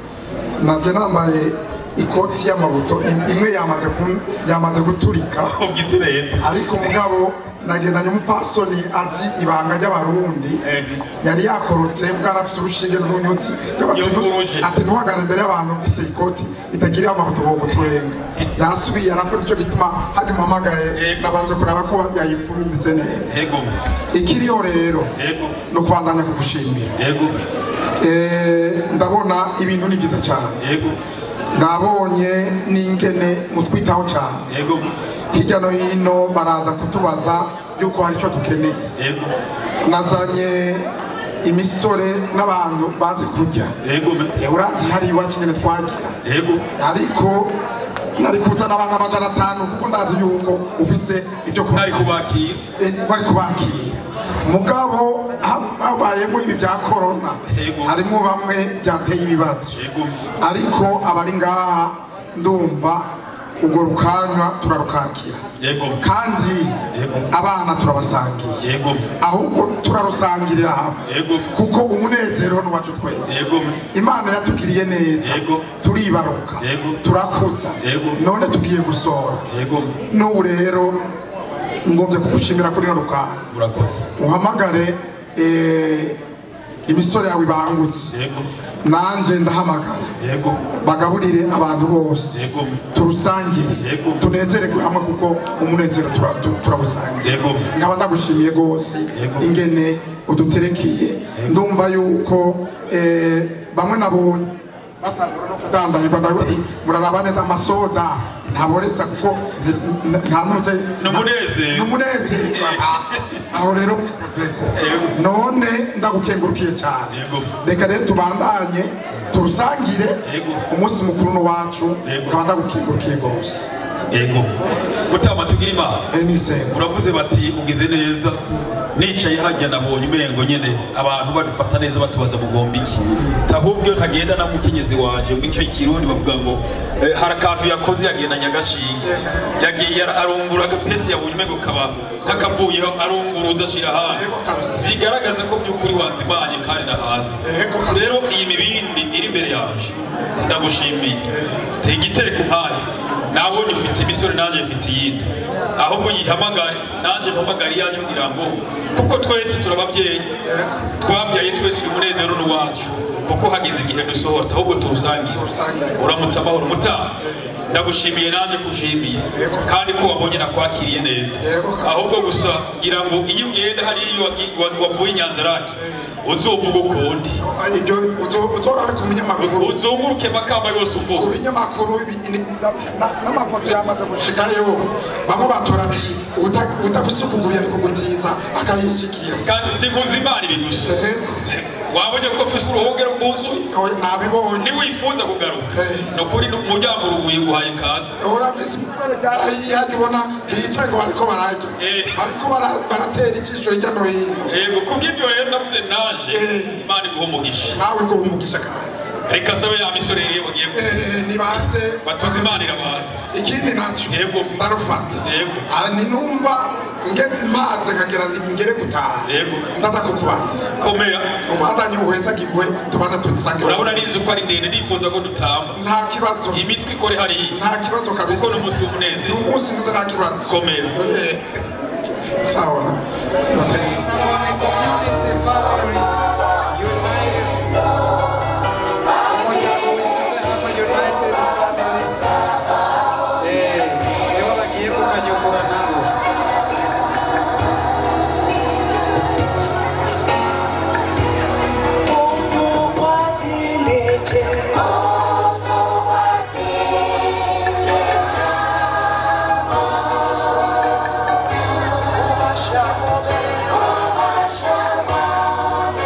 [SPEAKER 6] naje nambaye ikoti y'amabuto im- imwe yamaze kun- yamaze guturika
[SPEAKER 3] ugize neza
[SPEAKER 6] ariko mugabo nagendanye umupfasoni azi ibanga ry'abarundi
[SPEAKER 3] Eh.
[SPEAKER 6] yari yakorotse bwari afise urushinge n'urunyuti
[SPEAKER 3] Yunguruje.
[SPEAKER 6] ati ntuhagare imbere y'abantu ufise ikoti itagiriye amabuto bo gutwenga yasubiye arakora icyo gituma hadi mpamagaye
[SPEAKER 3] Yego.
[SPEAKER 6] nabanje kuraba ko yayipfunditse neza
[SPEAKER 3] ego me
[SPEAKER 6] ikiriyo rero
[SPEAKER 3] ego
[SPEAKER 6] ni ukubandanya kugushimira
[SPEAKER 3] ego me
[SPEAKER 6] Eh, ndabona ibintu ni byiza cyane
[SPEAKER 3] ego
[SPEAKER 6] nabonye n'ingene mutwitaho cyane
[SPEAKER 3] ego me
[SPEAKER 6] hirya no hino baraza kutubaza yuko hari icyo dukeneye
[SPEAKER 3] ego
[SPEAKER 6] nazanye imisore n'abantu bazi kurya
[SPEAKER 3] ego me
[SPEAKER 6] Eh, urazi hari iwacu nyine twagira
[SPEAKER 3] ego
[SPEAKER 6] ariko nari kuzana abantu amajana atanu kuko ndazi yuko ufise ibyo kurya
[SPEAKER 3] ntari kubakira
[SPEAKER 6] Eh, bari kubakira mugabo ha- habayemo ibi bya korona
[SPEAKER 3] Yego.
[SPEAKER 6] harimo bamwe byateye ibibazo
[SPEAKER 3] ego me
[SPEAKER 6] ariko abari ngaha ndumva urwo rukanywa turarukakira
[SPEAKER 3] ego me
[SPEAKER 6] kandi
[SPEAKER 3] Yego.
[SPEAKER 6] abana turabasangiye
[SPEAKER 3] ego me
[SPEAKER 6] ahubwo turarusangirira hamwe
[SPEAKER 3] ego
[SPEAKER 6] kuko umunezero ni uwacu twese
[SPEAKER 3] ego me
[SPEAKER 6] imana yatugiriye neza
[SPEAKER 3] Yego.
[SPEAKER 6] turibaruka
[SPEAKER 3] Yego.
[SPEAKER 6] turakuza
[SPEAKER 3] Yego.
[SPEAKER 6] none tugiye gusohora
[SPEAKER 3] ego me
[SPEAKER 6] n'ubu rero ngombye kugushimira kuri no rukanywa
[SPEAKER 3] urakoze
[SPEAKER 6] uhamagare eh, imisore yawe ibangutse
[SPEAKER 3] ego
[SPEAKER 6] nanjye ndahamagara
[SPEAKER 3] ego
[SPEAKER 6] bagaburire abantu bose
[SPEAKER 3] Yego.
[SPEAKER 6] turusangire
[SPEAKER 3] Yego.
[SPEAKER 6] tunezererwe hamwe kuko umunezero tura- tu- turawusangira
[SPEAKER 3] Yego.
[SPEAKER 6] nkaba ndagushimiye rwose
[SPEAKER 3] Yego.
[SPEAKER 6] ingene uduterekeye ndumva yuko eh, bamwe nabonye batangura no kudandahirwa ndavuga nti, muraraba neza amasoda ntaboretse kuko nti- n- nta ntuze
[SPEAKER 3] Ni umunezero.
[SPEAKER 6] ni umunezero Ah, aho rero ukozeko none ndagukengurukiye cyane
[SPEAKER 3] Yego.
[SPEAKER 6] reka rero tubandanye turusangire
[SPEAKER 3] Yego.
[SPEAKER 6] umunsi mukuru n'uwacu
[SPEAKER 3] Yego.
[SPEAKER 6] nkaba ndagukengurukiye rwose
[SPEAKER 3] ego mutama tugira imana
[SPEAKER 6] Eh, nisenga
[SPEAKER 3] uravuze bati ugize neza nicaye hajya nabonye umengo nyene abantu badufata neza batubaza mugomba iki ahubwo ntagenda na mukenyezi wanje mu icyo kirundi bavuga ngo eh, hari akantu yakoze yagendanye agashinge yagiye ara- arungura agapesi yabonye umengo kaba kakavuyeho arunguruza ashira hanze
[SPEAKER 6] Yego kabisa.
[SPEAKER 3] zigaragaza ko by'ukuri wanzimanye kandi nahazi
[SPEAKER 6] Yego kabisa.
[SPEAKER 3] rero iyi mibindi iri imbere yaje ndagushimiye tega igitereko mpaye nabonye ufite imisore nanjye mfite iyindi ahubwo yihamagare nanjye mpamagare iyaje kugira ngo kuko twese turababyeyi twabyaye twese uyu munezero ni uwacu kuko hageze igihe dusohota ahubwo tuwusangire
[SPEAKER 6] Tuwusangire.
[SPEAKER 3] uramutse amahoro mutaha ndagushimiye nanjye kushimiye kandi ko wabonye nakwakiriye neza
[SPEAKER 6] Yego kabisa.
[SPEAKER 3] ahubwo gusa kugira ngo iyo ugenda hariya wagi- wa- wavuye i nyanzarake uzovuga ukundi
[SPEAKER 6] Ah, ibyo uzo- uzorabe ku binyamakuru
[SPEAKER 3] uzunguruke makamba yose
[SPEAKER 6] ku
[SPEAKER 3] uvuga
[SPEAKER 6] binyamakuru ibi- ni- na- n'amafoto yamaze gushikayo bamwe batora ati "Uta- udafise ukuguru yari kugutiza akayishikira
[SPEAKER 3] kandi sinkuzi imana ibintu gusa
[SPEAKER 6] Eh,
[SPEAKER 3] wabonye ko ufise uruhongero rwuzuye
[SPEAKER 6] Oya, nabibonye
[SPEAKER 3] niwifuza kugaruka
[SPEAKER 6] Eh.
[SPEAKER 3] ni ukuri umuryango uruguye guhaye ikaze
[SPEAKER 6] urafise yihajya ubona bicaye ngo bariko bararya
[SPEAKER 3] Eh.
[SPEAKER 6] bariko bara- baratera ijisho hirya no hino
[SPEAKER 3] yego kubw'ibyo rero navuze naje
[SPEAKER 6] Eh.
[SPEAKER 3] imana iguha umugisha
[SPEAKER 6] nawe ngo umugisha kandi
[SPEAKER 3] reka sabe ya misore rero bagiye kuza
[SPEAKER 6] Eh, nibanze
[SPEAKER 3] batoza imana irabantu
[SPEAKER 6] ikindi naco
[SPEAKER 3] Yego.
[SPEAKER 6] ndarufata
[SPEAKER 3] Yego.
[SPEAKER 6] Ah, ninumva nge maze kagira nti ngere gutaha
[SPEAKER 3] Yego.
[SPEAKER 6] ndaza kukubarira
[SPEAKER 3] komera
[SPEAKER 6] ubandanye uhezagirwe tubanza tubisange
[SPEAKER 3] urabona nizi ko ari ndende ndifuza ko dutamba
[SPEAKER 6] nta kibazo
[SPEAKER 3] imitwe ikore hariya
[SPEAKER 6] nta kibazo kabisa
[SPEAKER 3] kuko ni umunsi
[SPEAKER 6] ni
[SPEAKER 3] w'umunezero
[SPEAKER 6] umunsi nziza nta kibazo
[SPEAKER 3] komera
[SPEAKER 6] Eh, sawa
[SPEAKER 8] Shama,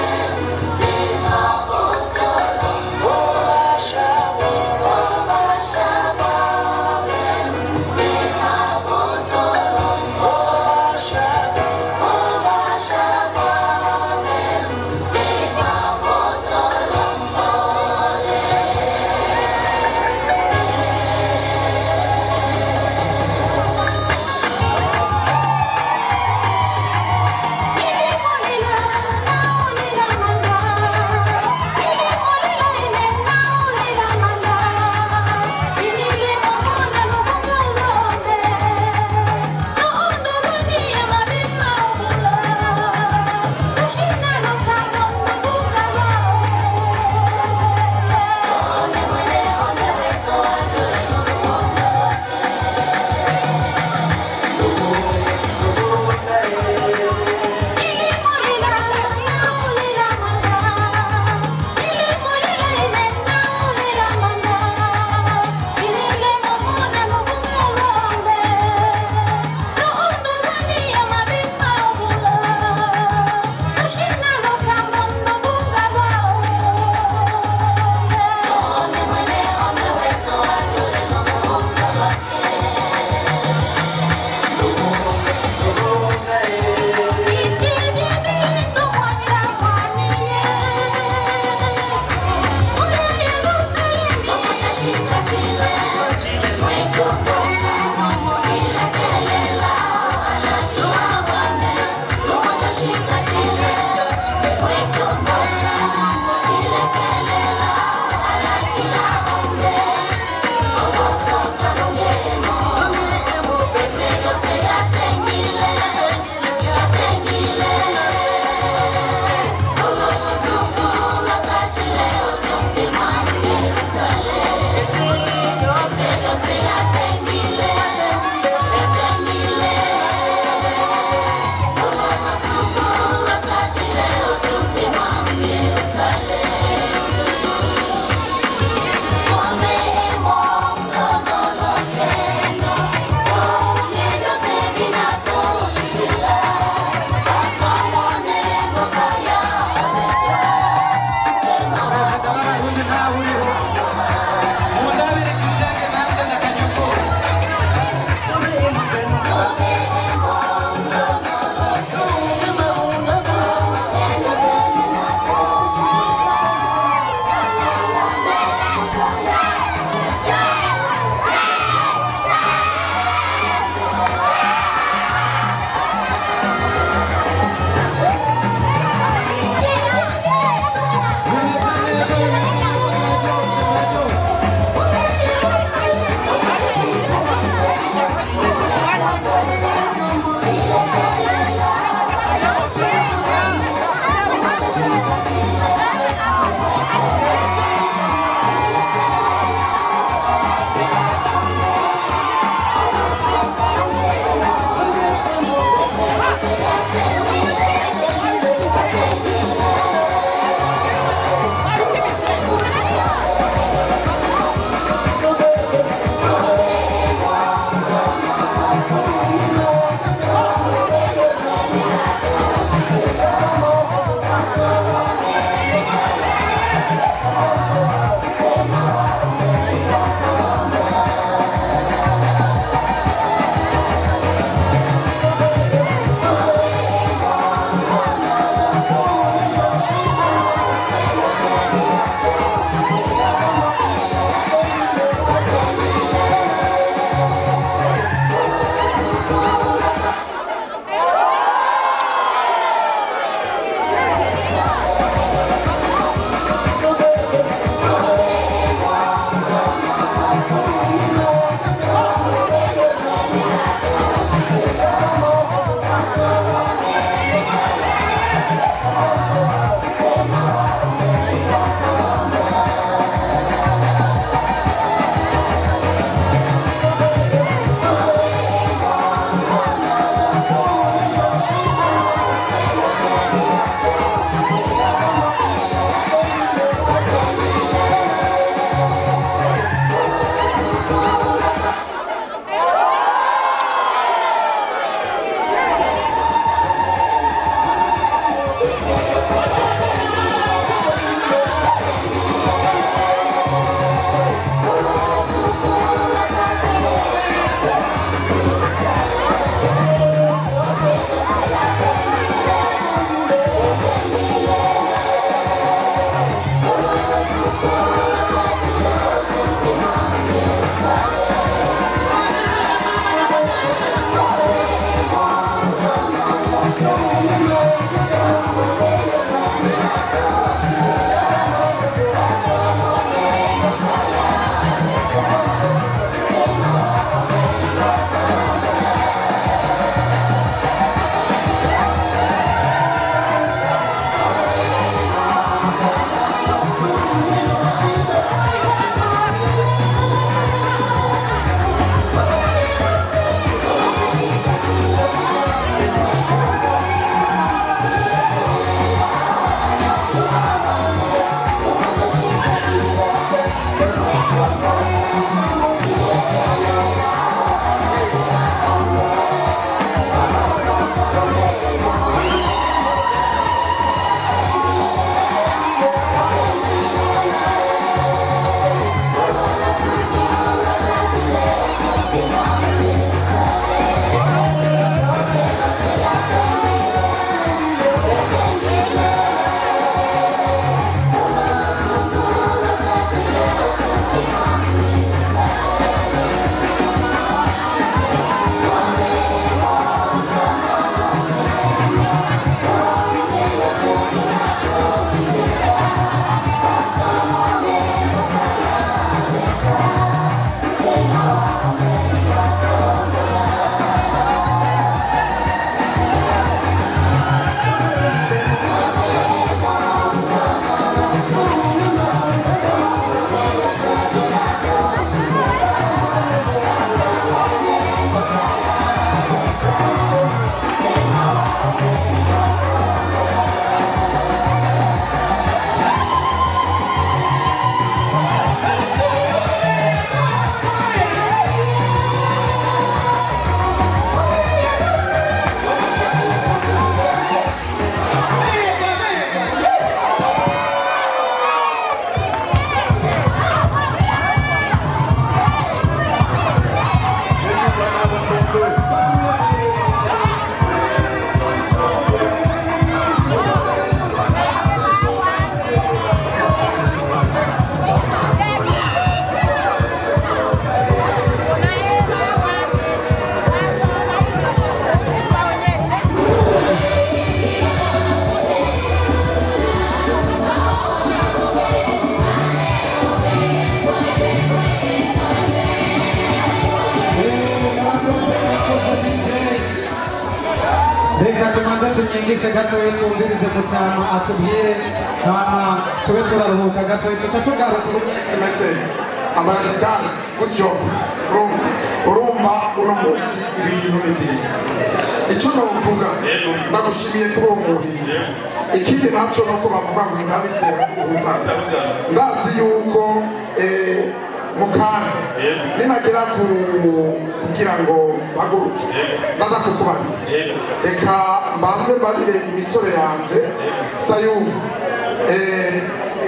[SPEAKER 2] reka tumaze tunyigishe gatoya twumvirize mutama atubwire hama tube turaruhuka gatoya tuca tugaruka
[SPEAKER 6] simese amaradikali gutyo urumva urumva uno munsi ibintu ni byiza icyo novuga ndagushimiye kuri uwo muhiye ikindi nacyo ni uko bavuga ngo intabise ubutaka ndazi yuko eh, mukanya ninagera ku kugira ngo mpaguruke ndaza kukubarira reka mbanze mbarire imisore yanje sayumu eh,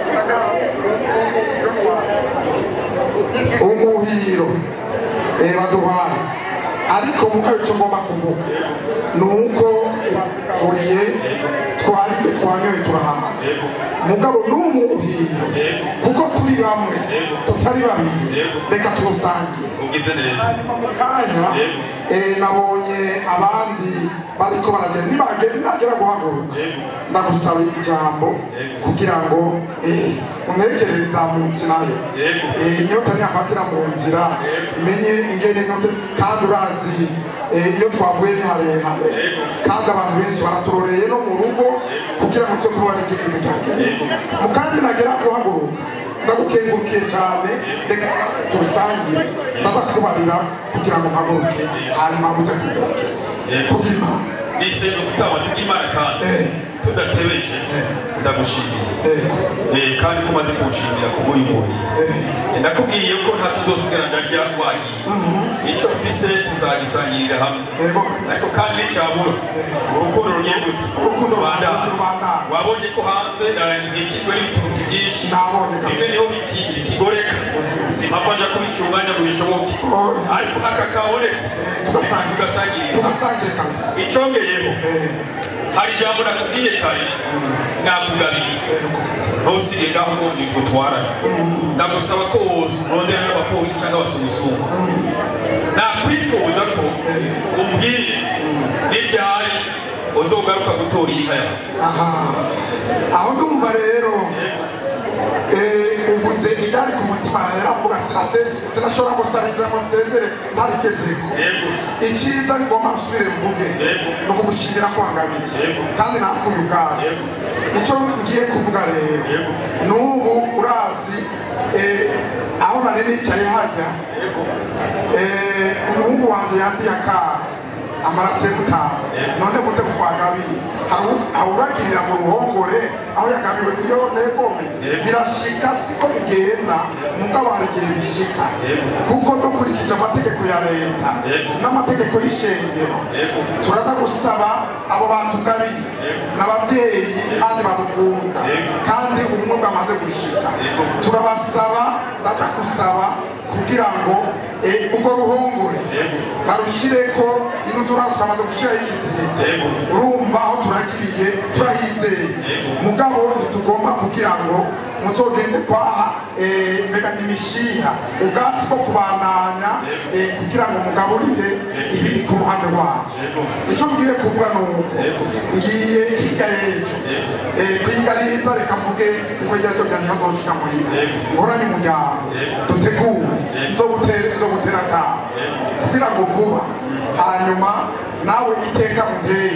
[SPEAKER 6] umuhiro eh, baduhaye ariko mukayo icyo ngomba kuvuga ni uko uriye twariye twanyoye turahaha mugabo ni umuhiro kuko turi bamwe tutari babiri reka tuwusangire
[SPEAKER 3] ugize neza
[SPEAKER 6] kanya eh, nabonye abandi bariko baragenda nibagenda nagera guhaguruka ndagusaba ijambo kugira ngo eh, untekerere izamutse nayo Eh, inyota niyafatira mu nzira menye ingene inyota kandi urazi eh, iyo twavuye ni harehare kandi abantu benshi baraturoreye no mu rugo kugira ngo cyo kuba ingene ibintu byagenze mu kandi nagera guhaguruka ndagukengurukiye cyane reka turusangire ndaza kubarira kugira ngo mpaguruke hanyuma muze kumperekeza tugira imana
[SPEAKER 3] nisebe gutama tukimana kandi tudatebeje ndagushimiye Eh, kandi ko umaze kunshimira ku bw'uyu muhiye ndakubwiye ko nta tuzosigara ndarya wagiye icyo mfise tuzagisangirira hamwe ariko kandi nicabura urukundo rugiye gute rwanda wabonye ko hanze zikijwe n'ibituruki byinshi bimwe niho biki- bikigoreka simpapfa nja kubicunganya ngo bishoboke ariko aka kabonetse tugasangirira icongeyeho hari ijambo nakubwiye kare nakugabiye ntusige ngaho ngo ngutwarane ndagusaba ko wondera n'abapolisi cyangwa abasugusugu nakwifuza ko umbwire n'iryari uzogaruka gutora iyi nka yawe
[SPEAKER 6] aho ndumva rero eh, uvuze ibyari ku mutima yaravuga sinase- sinashobora gusabiriza ngo nsezere ntarigezeko icyiza ngomba nsubire mvuge ni ukugushimira kwangabiye kandi nakuye ubwatsi icyo ngiye kuvuga rero n'ubu urazi eh, aho nari nicaye hajya eh, umuhungu wanjye yandiye akara amarate mutanu none mute twagabiye awuragirira mu ruhongore aho yagabiwe niyo negome birashika siko bigenda mugabo hari igihe bishika kuko dukurikije amategeko ya leta n'amategeko y'ishengero turaza gusaba abo batugabiye n'ababyeyi kandi badukunda kandi ubumwe bwamaze gushika turabasaba ndaja gusaba kugira ngo eh, urwo ruhongore barushireko ino turaba twamaze gushiraho ikizihe urumva aho turagiriye turahizeye mugabo ntitugomba kugira ngo muzogende kwaha eh, mbega imishiha ubwatsi bwo kubandanya eh, kugira ngo mugaburire ibiri ku ruhande rwacu icyo ngiye kuvuga ni uko ngiye hirya y'ejo eh, kwigariza reka mvuge kuko hirya y'ejo byanjye hazoshika muhira ngoranye umuryango dutegure nzogutera nzogutera akamo kugira ngo vuba hanyuma nawe iteka unteye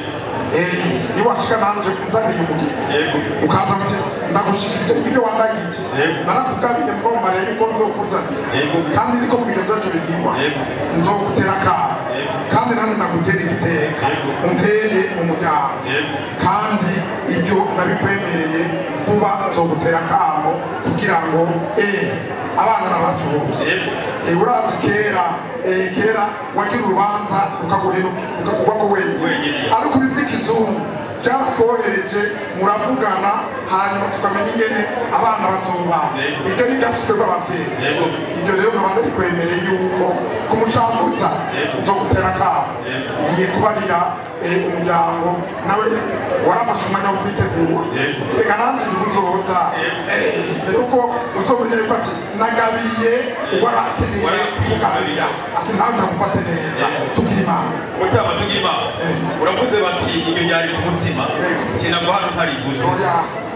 [SPEAKER 6] eh, niwashika nanje nzaniye umugeni ukaza uti ndagushikirije ibyo wandagije narakugabiye mbomba rero ko nzokuzanira kandi niko mu biganza byacu bigirwa nzogutera akamo kandi nanjye ndagutera igiteka unteye umuryango kandi ibyo ndabikwemereye vuba nzogutera akamo kugira ngo eh, abana n'abacu bose Eh, urazi kera eh, kera wagira urubanza ukaguhenuka ukakugwa ko wenyine ariko ibi by'ikizungu byaratwohereje muravugana hanyuma tukamenya ingene abana bazubana ibyo ni byacu twebwe ababyeyi ibyo rero nkaba ndabikwemereye yuko ku mucamanza nzogutera akamo ngiye kubarira eh, umuryango nawe warafashe umwanya wo kwitegura reka nanjye igihe uzoza eh, mbere yuko uzomenya yuko ati nagabiye uwarakeneye kugabira ati nawe ndamufate neza tugira imana
[SPEAKER 3] mutama tugira imana uravuze bati ibyo byari ku mutima sinava hano ntarivuze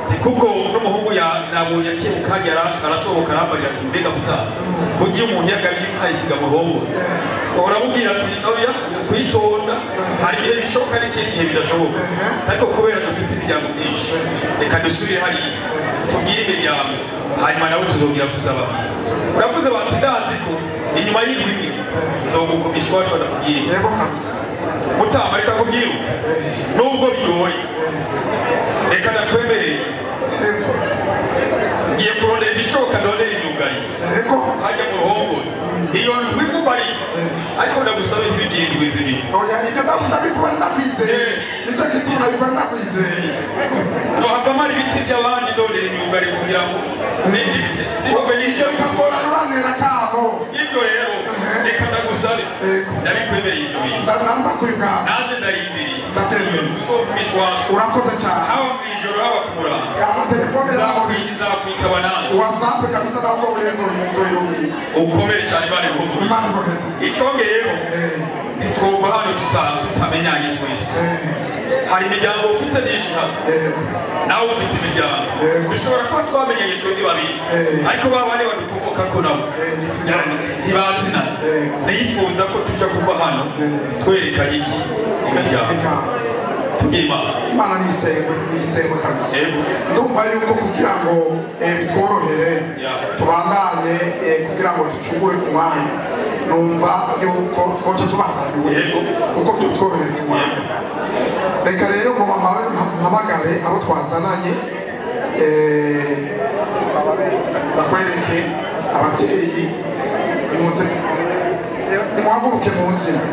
[SPEAKER 5] Ati, kuko n'umuhungu ya- nabonye akimuka yarash- arasohoka arambarira ati mbega gutaha mugiye umuntu yagabiye ukayisiga mu ruhongore uramubwira ati oya kuyitonda hari ibihe bishoboka n'ikindi gihe bidashoboka ariko kubera dufite imiryango myinshi reka dusubire hariya tubwire imiryango hanyuma nabo tuzongera tuzababwira uravuze bati ndazi ko inyuma y'indwi imwe nzogukumisha iwacu badakubwira
[SPEAKER 6] yego kabisa
[SPEAKER 5] mutama reka kubwira nubwo bigoye reka ndakwemereye
[SPEAKER 6] yego
[SPEAKER 5] ngiye kurondera ibishoboka ndondera imyugari
[SPEAKER 6] yego
[SPEAKER 5] hajya mu ruhongore iyo ndwi mubari ariko ndagusaba ntibigire indwi zibiri
[SPEAKER 6] oya ibyo ndavuga ndabikora ndakwizeye nicyo gituma nabikora ndakwizeye
[SPEAKER 5] nohavamo ari ibiti by'abandi ndondera imyugari kugira ngo sibwe
[SPEAKER 6] ibyo
[SPEAKER 5] n'ibyo
[SPEAKER 6] bikagora ruranera kabo
[SPEAKER 5] ibyo rero reka ndagusabe
[SPEAKER 6] Yego.
[SPEAKER 5] ndabikwemereye ibyo bintu
[SPEAKER 6] ndakwibwira
[SPEAKER 5] naje ndarindiriye
[SPEAKER 6] Ndabyemeye.
[SPEAKER 5] uzokumishwa wacu
[SPEAKER 6] urakoze cyane
[SPEAKER 5] haba mu ijoro haba ku murango
[SPEAKER 6] amatelefone yabo
[SPEAKER 5] zakwita zakwitaba nanjye
[SPEAKER 6] wasape kabisa nabwo burengo ndoyirungi
[SPEAKER 5] ukomere cyane imana iguhumurize
[SPEAKER 6] imana iboheze
[SPEAKER 5] icongeyeho ntitwumva hano tuta- tutamenyanye twese hari imiryango ufite myinshi hano nawe ufite imiryango dushobora kuba twamenyanye twebwe babiri ariko ba bane badukomoka ko nabo ntibazina nifuza ko tuja kuva hano twerekanye iki imiryango tubwire imana
[SPEAKER 6] imana nisengwe nisengwe kabisa
[SPEAKER 5] Yego.
[SPEAKER 6] ndumva yuko kugira ngo eh, bitworohere
[SPEAKER 5] Ya.
[SPEAKER 6] tubandanye eh, kugira ngo ducungure umwanya numva yuko twoca tubandaniwe
[SPEAKER 5] Yego.
[SPEAKER 6] kuko byotworohereza umwanya reka rero ngo mama- mpamagare abo twazananye eh, bakwereke ababyeyi impunzi nimuhaguruke mu nzira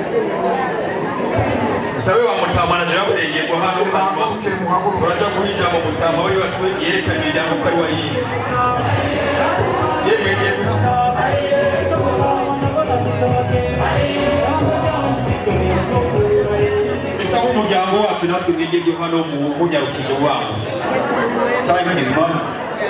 [SPEAKER 5] sabe wa mutamana jean burengego hano hanyuma
[SPEAKER 6] nimuhaguruke muhaguruke
[SPEAKER 5] turaja guha ijambo mutama wari watwe yerekana imiryango ko ari wayizi yemwe yemwe bisa nk'umuryango wacu natwe mwigirye hano mu munyarukije ubanguzi cyangwa impizi mama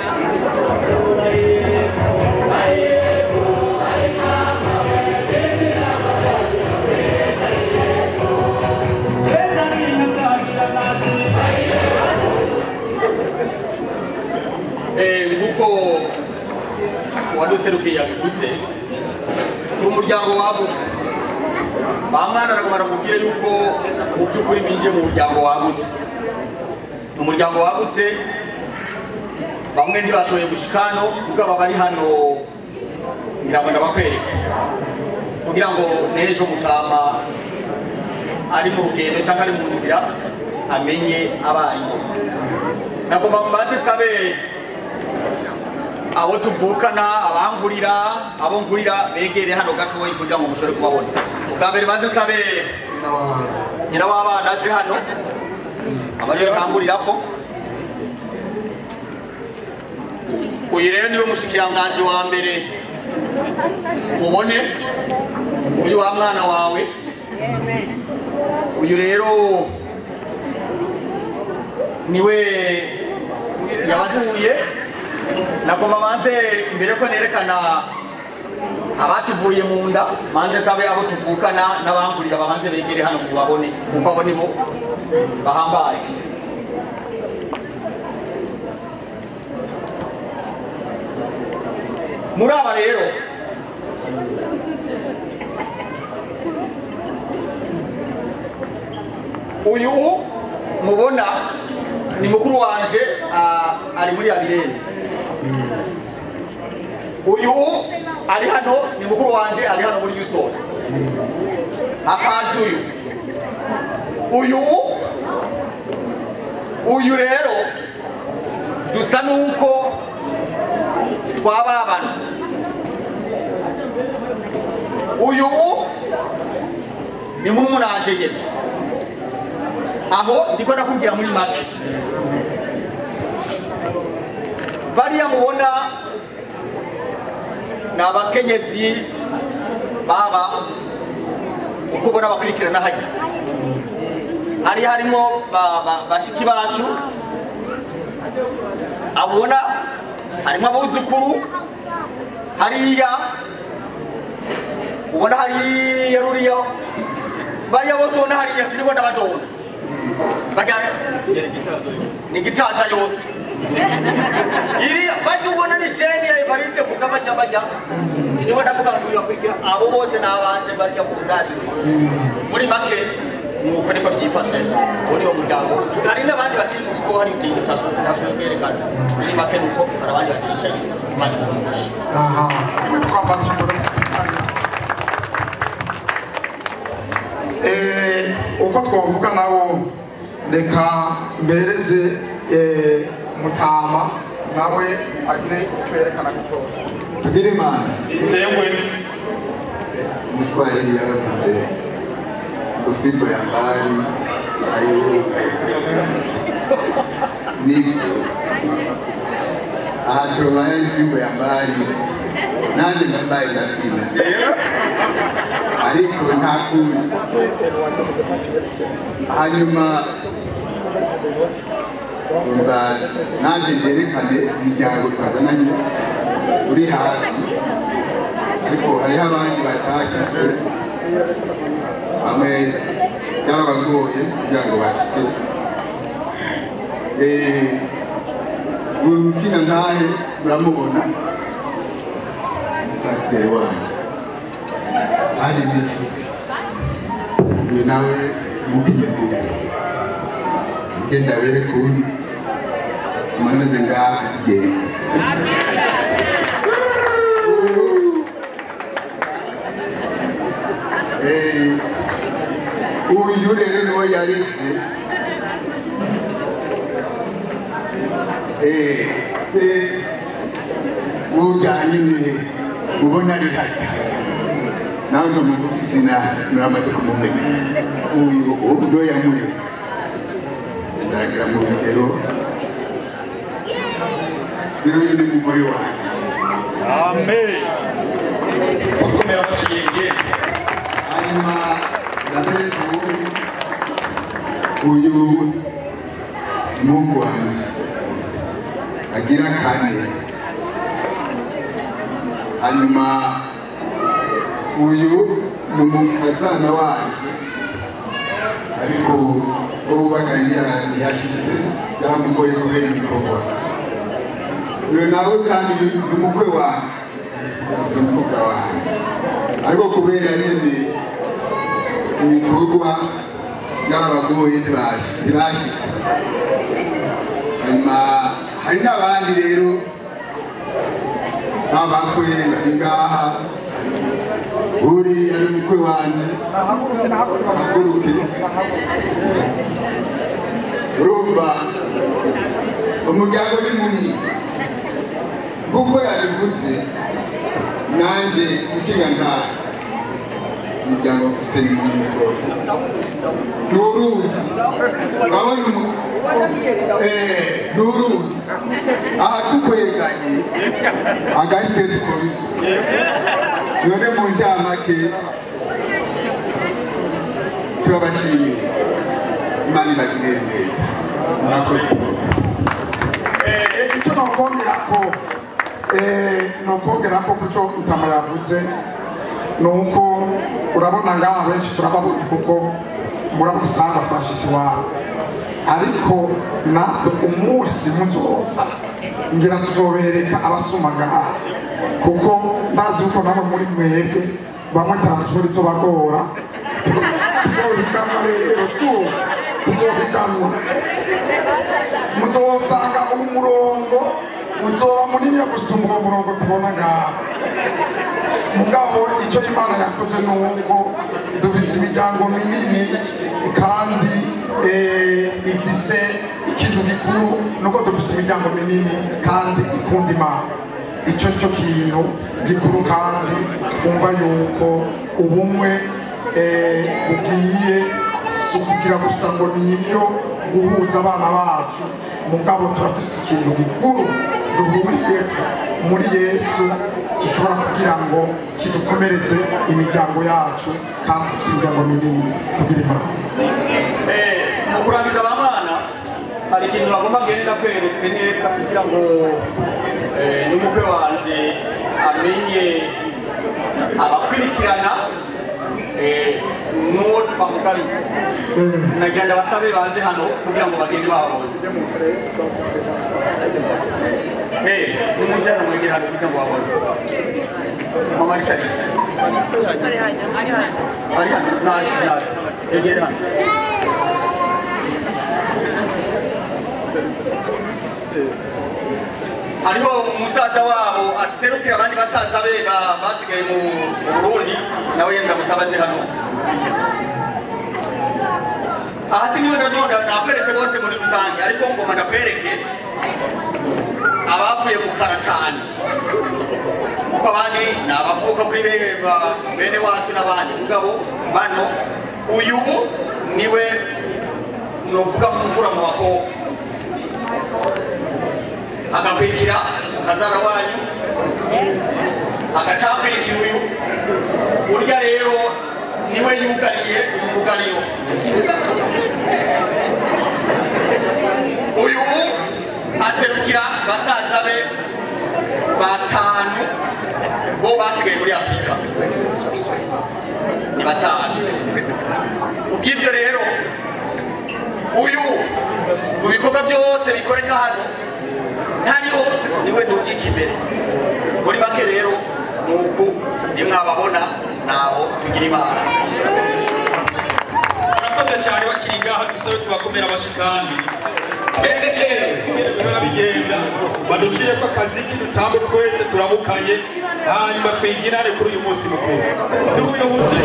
[SPEAKER 9] Eh, nk'uko waduserukiye yabivuze si umuryango wagutse ba mwana aragomba kubwira yuko mu by'ukuri binjiye mu muryango wagutse ni umuryango wagutse bamwe ntibashoboye gushika hano kuko aba bari hano ngira ngo ndabakwereke kugira ngo n'ejo mutama ari mu rugendo cyangwa ari mu nzira amenye abarimu nagomba mbanze sabe abo tuvukana abangurira abo ngurira begere hano gatoya kugira ngo mushobore kubabona ubwa mbere banze sabe nyina w'abana aze hano abariyo ntangurirako uyu rero niwe mushikiranganji wa mbere mubone uyu wa mwana wawe uyu rero niwe yabavuye nagomba manze mbere ko nerekana abatuvuye mu nda manze sabe abo tuvukana n'abangurira babanze begere hano mubabone kuko abo nibo bahambaye muri aba rero uyu mubona ni mukuru wanje ah, ari muri abirere uyu ari hano ni mukuru wanje ari hano muri Houston akazi uyu uyu uyu rero dusa nuko twababana uyu ni murumuranje nyene aho ndiko ndakubwira muri make bariya mubona ni abakenyezi baba uko ubona bakurikirana hajya hari harimo ba- ba- bashiki bacu abona harimo abuzukuru hariya ubona hariya ruriya bariya bose ubona hariya sinibona badona Bajya- ni gitaza yose iriya bajya ubona ni sheni ya evariste gusa bajya bajya sinigwa ndavuga ngo bibakurikira abo bose ni abanje barya ku buzarire muri make nuko niko byifashe uwo ni wo muryango gusa hari n'abandi bakiri mu bigo hari igihe utashoboye kwerekana muri make nuko hari abandi bacicaye imana ikumugisha
[SPEAKER 6] aha iwe twambaza umuriro Eh, uko twavuga nabo reka mbereze eh, mutama nawe agire icyo yerekana gutora
[SPEAKER 10] tugire imana
[SPEAKER 5] isengwe
[SPEAKER 10] umuswahili yaravuze ngo fimbo ya mbali ayiruka nibyo aha tubaye fimbo ya mbali nanjye mbaye ndabyina ariko nta kundi hanyuma umva nanjye byerekane imiryango twazananye uri hafi ariko hariho abandi batashyize bamwe byabagoye kugira ngo bashike uyu mukina ntahe muramubona pasiteri wanjye ari n'inshuti uyu nawe mukigeze imbere ugenda bereka undi amameze ngaha kigenzi uyu rero niwe yareze se wujyanye ni ubona ari hajya nawe ndamuvuga izina muramaze kumumenya uyu niwe yamureze ndagira mu bigero rero uyu ni umugore wanjye
[SPEAKER 5] amen bakomera bashinge
[SPEAKER 10] hanyuma ndabereka ubundi uyu mungu wanjye agira kane hanyuma uyu ni umukazana wanjye ariko uwo bubakanye yashyitse yaramugoye kubera igikorwa uyu nawe kandi ni umukwe wanjye si umukobwa wanjye ariko kubera nyine ibikorwa byarabagoye ntibashyitse hanyuma hari n'abandi rero babakwe bari ngaha uriya ni umukwe wanjye ahaguruke urumva umuryango ni munini nk'uko yabivuze nanjye ukiga ngaha umuryango wa kuseni munini rwose ni uruzi urabona umu- eh, ni uruzi aha tukweganye agasiteti koyizu none mu njyamake turabashimiye imana ibagirire neza murakoze rwose
[SPEAKER 6] Eh, icyo nokongera ko eh, nokongera ko kuco utama yavuze ni uko urabona ngaha benshi turababona kuko murabasanga twashitse iwabo ariko natwe umunsi muzoza ngira tuzobereka abasuma ngaha kuko ndazi yuko nabo muri mwebwe bamwe taransiporo izobagora tuzohiganwa rero su tuzohiganwa muzosanga umurongo uzoba munini gusumba uwo murongo tubona ngaha mugabo icyo imana yakoze ni uko dufise imiryango minini kandi eh, ifise ikintu gikuru nuko dufise imiryango minini kandi ikunda imana icyo cyo kintu gikuru kandi twumva yuko ubumwe eh, bugiye si ukugira gusa ngo ni ibyo guhuza abana bacu mugabo turafise ikintu gikuru duhuriye muri yesu dushobora kugira ngo kidukomereze imiryango yacu kandi dufite imiryango minini tugira imana
[SPEAKER 9] mu kurangiza aba bana hari ikintu bagomba kugenda kweretse neza kugira ngo eh, n'umukwe wanje amenye abakurikirana eh, n'uwo twamugabiye nagenda basabe baze hano kugira ngo bagende bababonye Eh, nimujyana mwegera hano kugira ngo babone. Mama Lisa ari. Ari hano, naje, naje. Yegere hano. hariho umusaza wabo aserukira abandi basaza be ba- basigaye mu mu burundi nawe yenda musaba aze hano aha si niwe nanone nakweretse bose muri rusange ariko ngoma ndakwereke abapfuye gukara cyane kuko abandi ni abavuka kuri be- ba- bene wacu n'abandi mugabo bano uyu niwe nuvuga mu mvura mu bakobwa agakurikira umukazana wanyu agacakurikira uyu urya rero niwe yugariye umwugariro uyu aserukira basaza be batanu bo basigaye muri afurika ni batanu ubw'ibyo rero uyu mu bikorwa byose bikoreka hano ntariho niwe ntugika imbere muri make rero ni uku nimwababona naho tugira imana
[SPEAKER 3] murakoze cyane bakiri ngaha dusabe tubakomera abashikandi bigenda badushire ko akazi k'idutambe twese turamukanye hanyuma twigirane kuri uyu munsi mukuru n'ubuyobozi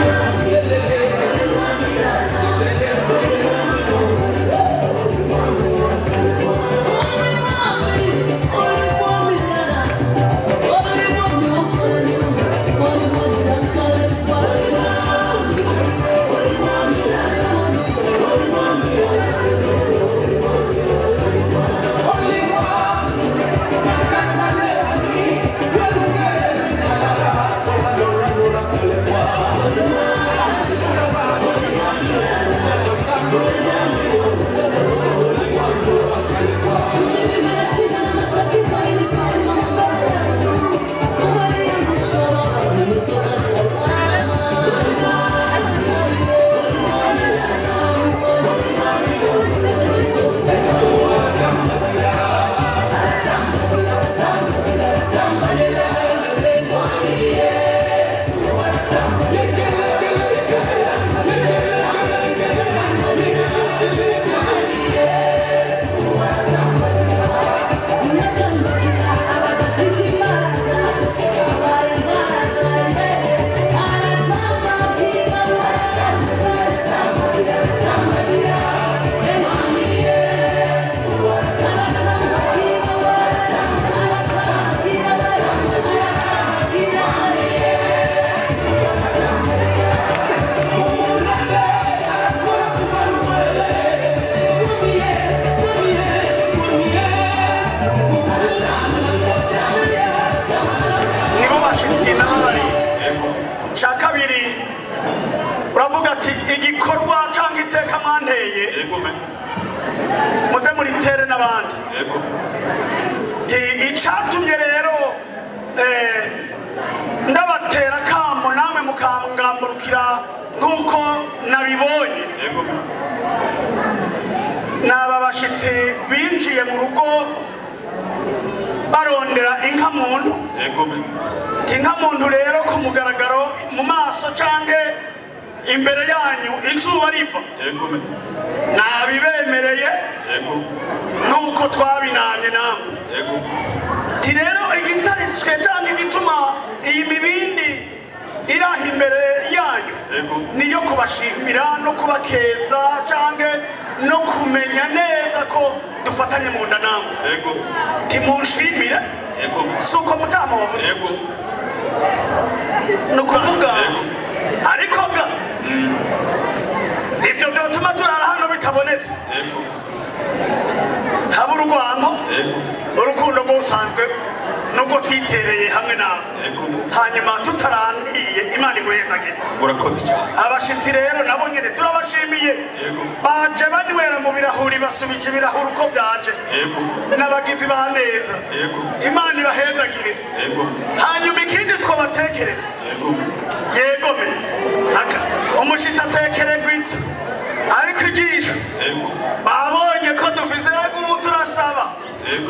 [SPEAKER 11] nibo bashitsi n'ababari cya kabiri uravuga ati igikorwa cyangwa iteka mwanteye muze muritere n'abandi ti icyatumye rero eh, ndabatera kamo namwe mukangamburukira nk'uko nabibonye ni aba bashyitsi binjiye mu rugo barondera inka muntu inka muntu rero ku mugaragaro mu maso cyangwa imbere yanyu izuba riva nabibemereye nk'uko twabinamye namwe ti rero igitaritswe cyangwa igituma iyi mibindi iri aho imbere yanyu niyo kubashimira no kubakeza cyangwa no kumenya neza ko dufatanye mu nda namwe timunshimire si uko mutama wavuze ni ukuvuga ariko ga ibyo byotuma turara hano bitabonetse haba urwango urukundo rw'usanzwe nubwo twitereye hamwe nawe hanyuma tutarangiye imana iguhezagire
[SPEAKER 3] murakoze cyane
[SPEAKER 11] abashitsi rero nabo nyine turabashimiye baje banywera mu birahuri basubije ibirahuri uko byaje n'abagizi ba neza imana ibahezagire hanyuma ikindi twabatekerera yegome aka umushitsi atekererwa ibyo ariko ijisho babonye ko dufise ubu turasaba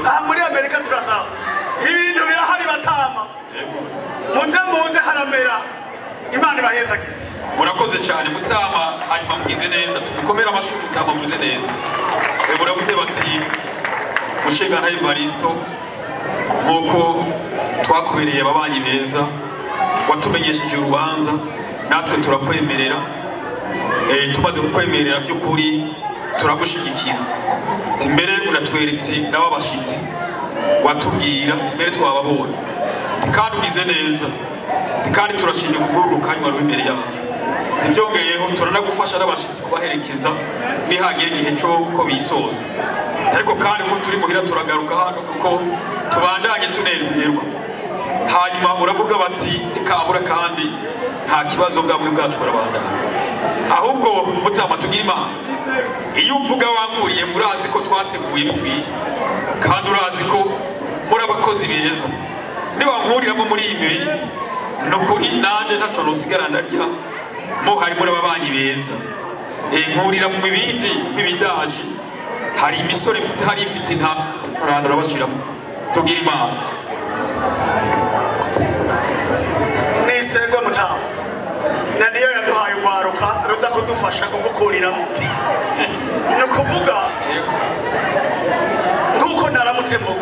[SPEAKER 11] baramera imana ibahezagire
[SPEAKER 3] murakoze cyane mutama hanyuma mugize neza tumukomere amashyi mutama muvuze neza Eh, muravuze bati mushinga ntayo baristo nk'uko twakubereye ababanyi beza watumenyesheje urubanza natwe turakwemerera Eh, tumaze kukwemerera by'ukuri turagushyigikira Ati mbere unatweretse n'ababashyitsi watubwira ati mbere twababonye Ati kandi ugize neza Ati kandi turashimye kubw'urukanywa ruri imbere yacu ntibyongeyeho turanagufasha n'abashyitsi kubaherekeza nihagera igihe cyo ko bisoza ariko kandi ubu turi muhira turagaruka hano kuko tubandanye tunezerwa hanyuma uravuga bati ikabura kandi nta kibazo bwabwe bwacu burabandanya ahubwo mutama tugira imana iyo uvuga wankuriye murazi ko twateguye bikwiye kandi urazi ko muri abakozi beza nibankuriramo muri iyi mibiri ni ukuri nanjye ntaco nosigara ndarya mo hari muri ababanyi beza Eh, nkurira mu bibindi nk'ibidaje hari imisore ifite hari ifite inta urandura bashiramo tugira imana
[SPEAKER 11] nisengwe mutamu na niyo yaduhaye urwaruka ruza kudufasha kugukuriramo ni ukuvuga nk'uko naramutse mvuga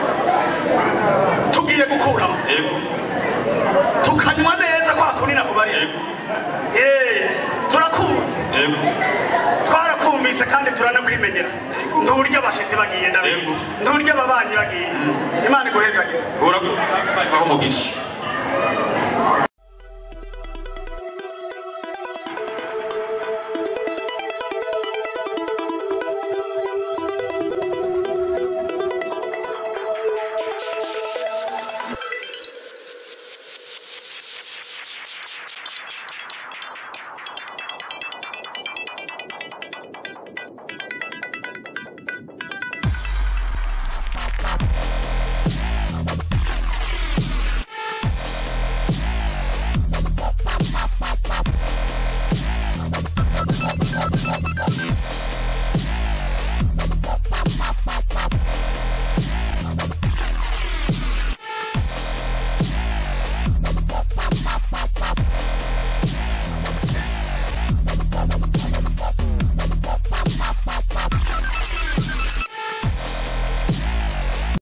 [SPEAKER 11] tugiye gukuramo tukanywa neza kwa kunina kubari Eh, turakunze twarakumvise kandi turanakwimenyera nturya abashitsi bagiye ndabizi nturya ababanyi bagiye imana iguhezagire
[SPEAKER 3] urabaho umugisha